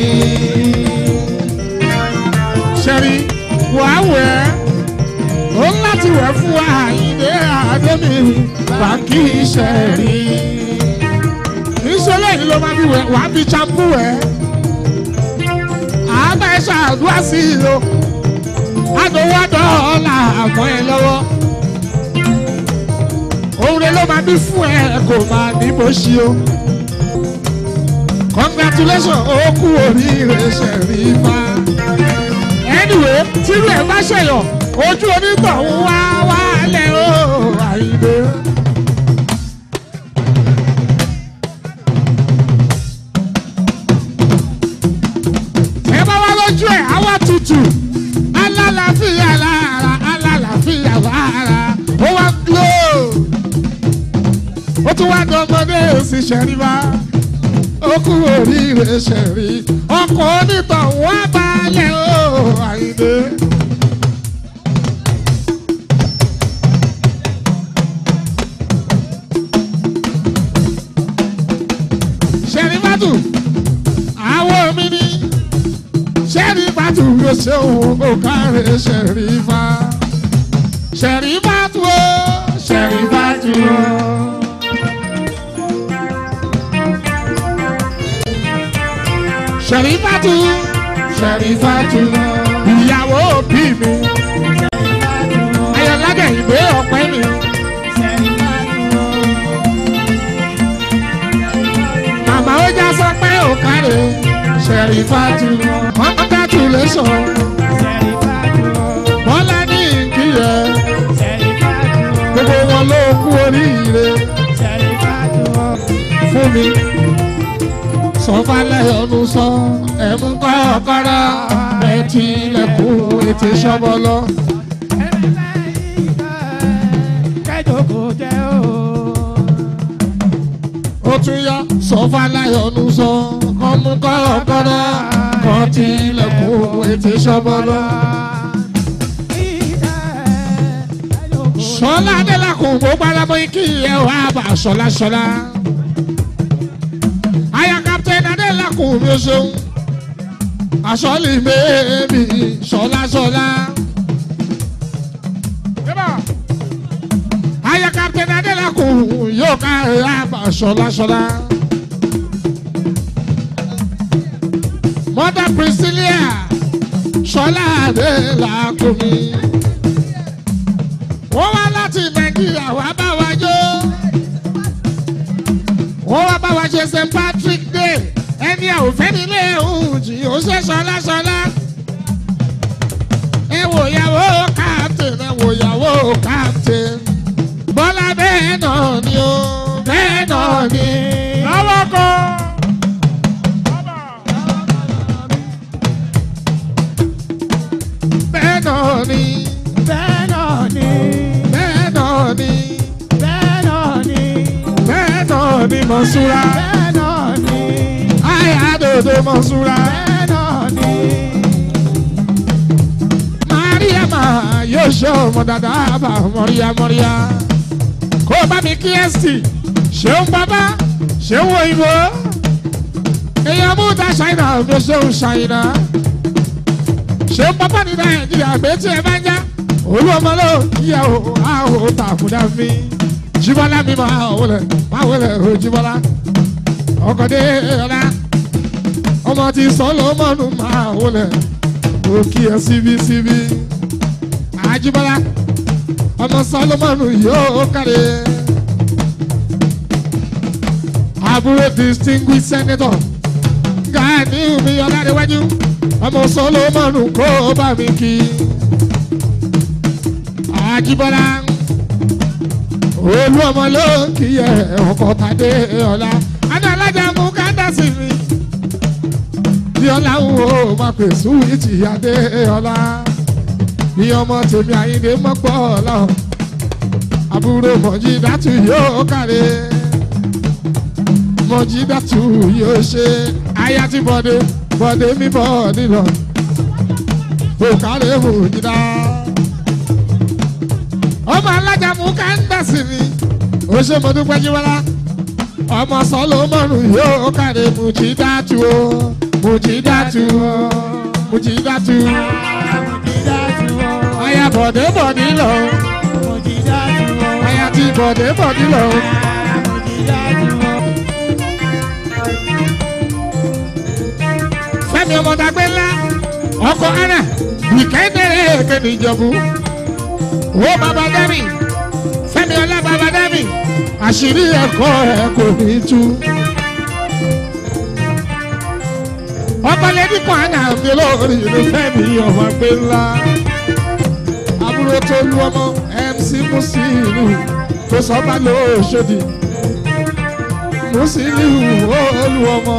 ṣẹ̀rí wàá wẹ̀ ẹ́ ó láti wẹ̀ fún àyíndé àdémi báńkì ṣẹ̀rí. ìṣẹ̀lẹ̀ yìí ló máa fi wẹ̀ wá fi champú wẹ̀. àbá ẹ ṣàdúrà sí i o àdówó dọ́ọ̀là àmọ́ ẹ lọ́wọ́. òun rẹ ló máa bí fún ẹ kò máa ní bó ṣe o. congratulations ó kú oríire ṣẹ̀rí fa. anyway tírú ẹ̀ bá ṣẹ̀yọ̀ ojú onítọ̀hún wá wálẹ̀ o àyíndé. ẹ bá wá lójú ẹ̀ àwa tutù alálàáfíà lára alálàáfíà lára ó wá glo ó tún wá dọmọdé sí ṣẹ̀ríwá ó kú oríire ṣẹ̀rí ọkọ̀ onítọ̀hún wá balẹ̀ o àyíndé. ṣẹ̀rífàtù àwọn mi ni ṣẹ̀rífàtù ló ṣe òun kò káre ṣẹ̀rífà ṣẹ̀rífàtù o ṣẹ̀rífàtù o. ṣẹ̀rífàtù ṣẹ̀rífàtù ìyàwó òbí mi ayọ̀lágẹ̀ ìwé ọ̀pẹ mi. Màmá ó já sọ pé ò káre ṣẹ̀rífàtù congratulation bọ́lá ní ìkíyẹ gbogbo wọn ló kú oríire fún mi sọfálẹ̀ ọdún sọ ẹ̀mú kọ́kọ́rọ́ ẹ̀ tilẹ̀kùn ètè ṣọ́bọ́lọ́. ó tún yá sọfálẹ̀ ọdún sọ ọmú kọ́kọ́rọ́ kan tilẹ̀kùn ètè ṣọ́bọ́lọ́. sọlá adélakùn gbogbo alábọ̀ ikí ẹ̀ wá bá sọlá sọlá aya captain adélakùn mi ò ṣeun asọ́lì mẹ́ẹ̀mí sọ́lásọ́lá. aya captain adélakùn yóò ká àbá sọ́lásọ́lá. mother priscilla sọ́lá adélakùn mi. wọ́n wá láti nàìjíríà wá bá wa jó wọ́n wá bá wa ṣe st patrick day ẹni ẹ̀ ò fẹ́ nílé òjì ó ṣe ṣọláṣọlá. ẹ wò yàwó captain ẹ wò yàwó captain bọ́lá bẹ́ẹ̀ náà ni ó bẹ́ẹ̀ náà ni lọ́wọ́ kan. bẹ́ẹ̀ náà ni bẹ́ẹ̀ náà ni bẹ́ẹ̀ náà ni mọ̀ṣúra òde mọ̀súra. bẹ́ẹ̀ náà ni. Mariama yóò ṣe ọmọ dada bá mọ̀ríyá mọ̀ríyá. Kó o bá mi kí ẹ́sì, ṣeun bàbá, ṣeun òyìnbó. Èèyàn mú ta ṣàìnà mi ṣeun ṣàìnà. Ṣeun bàbá ní Nàìjíríà gbé tí ẹ bá ń já. Olú ọmọ ló yẹ o, a ò tàkùdá mi. Jíbọ́lá mi máa wọlé, máa wọlé o Jíbọ́lá. Ọkọ̀dé ọ̀la, ọmọ ti Sọlọ́mọ́nù máa wọlé ó kí ẹ síbí síbí. Àjíbọ́lá ọmọ Sọlọ́mọ́nù yóò kárẹ̀. Àbúrò distinguished senator Gani mi Ọládéwájú ọmọ Sọlọ́mọ́nù kó bá mi kí. Àjíbọ́lá olú ọmọ ló ń kí ẹ ọkọ̀ tàdé ọ̀la. Adé alájà mú kádàsì mi bí ọlá ń wo máa pè súwìtì adé ọlá bí ọmọ tèmi àyíndé mọ́pọ̀ ọ̀la àbúrò mọ̀jídàtú yóò kàre mọ̀jídàtú yóò ṣe aya tí bọ́dé bọ́dé mi bọ́ nílọ kò kárẹ̀ mọ̀jídà ọmọ alájà mú kándàsì mi ó ṣe mọ́dúpẹ́ jíwọ́lá ọmọ sọlọmọnù yóò kàre mọ̀jídàtú o mujidatu mujidatu aya bọ̀dé bọ̀dí lọ aya ti bọ̀dé bọ̀dí lọ. fẹ́mi ọmọdàgbé ńlá ọkọ ana ìkẹ́ndẹ̀rẹ́ kéde ìjọ̀bú wo bàbá dẹ́mi fẹ́mi ọlá bàbá dẹ́mi àṣírí ẹ̀kọ́ ẹ̀ kò ní tú. ọbalẹ̀dí kan àná mi lórí ìlú fẹ́mi ọmọ gbé ńlá. àbúrò tó lu ọmọ mc musilu tó sọ́ba lóṣòdì. musilu ó lu ọmọ.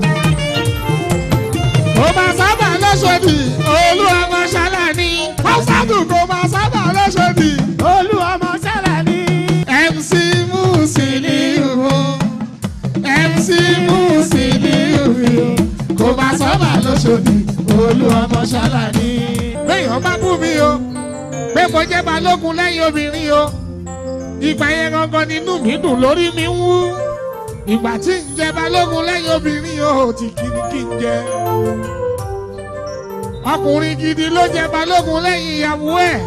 kò máa sábà lóṣòdì olú ọmọ ṣáláni. ọ̀sádùn kò máa sábà lóṣòdì. olú ọmọ sẹ́lẹ̀ ni. mc musilu mc musilu kò máa sábà lóṣòdì olú ọmọ ṣáláni. béèyàn bá bú mi o pé mo jẹ́ balógun lẹ́yìn obìnrin o ìgbà yẹn gangan nínú mi dùn lórí mi ń wú ìgbà tí ń jẹ balógun lẹ́yìn obìnrin o ti kiri kí n jẹ ọkùnrin gidi ló jẹ balógun lẹ́yìn ìyàwó ẹ̀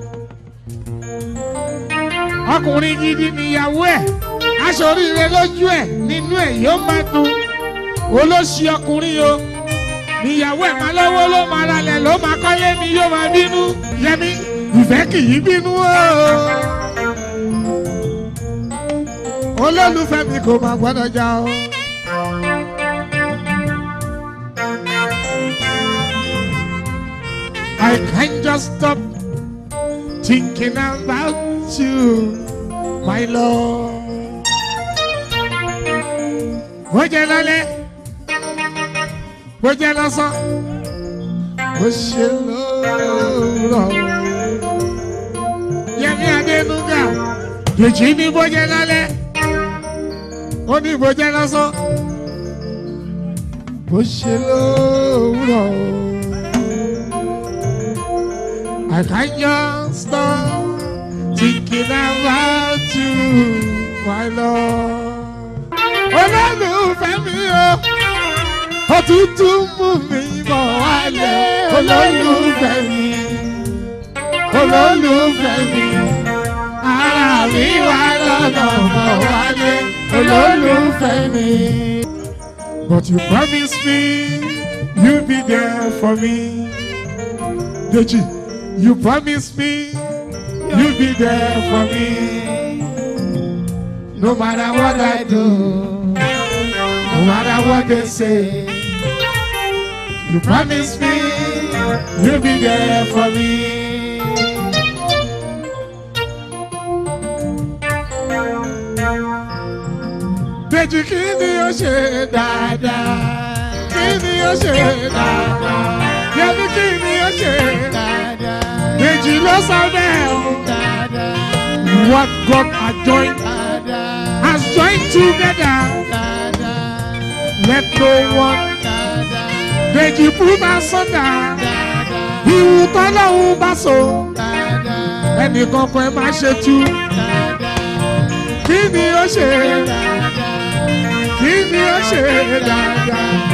ọkùnrin gidi níyàwó ẹ̀ aṣọ oríire lójú ẹ̀ nínú ẹ̀ yóò máa dùn olóṣì ọkùnrin o níyàwó ẹ̀ máa lọ́wọ́ ló máa ralẹ̀ ló máa kọ́lé ni yóò máa bínú yẹmi ìfẹ́ kì í bínú o. olólùfẹ́ mi kò máa gbọ́dọ̀ já o. I can't just stop thinking about you, my love. Bó jẹ́ lálẹ́, bó jẹ́ lọ́sàn, bó ṣe lóòrọ̀. Yẹmi Adénúgà, Dèjì ní bó jẹ́ lálẹ́, ó ní bó jẹ́ lọ́sàn, bó ṣe lóòrọ̀. I can't just stop thinking about you, my love. Olólùfẹ́ mi o, òtútù mú mi bọ̀ wálé. Olólùfẹ́ mi, olólùfẹ́ mi, ara mi wà lọ́nà bọ̀ wálé. Olólùfẹ́ mi. But you promise me you'll be there for me. Deji. You promised me you'll be there for me. No matter what I do, no matter what they say. You promised me you'll be there for me. Dèjì kí ni ó ṣe dáadáa? Kí ni ó ṣe dáadáa? Yẹ́nì kí ni ó ṣe dáadáa? Méjì ló sọ bẹ́ẹ̀ o. What God has joined has joined together. Let no one Dèjì Bùbá sọ́dà. Ìwù tọ́lọ́hún bá so. Ẹnì kankan ẹ má ṣe tú. Kí ni ó ṣe? Kí ni ó ṣe dáadáa?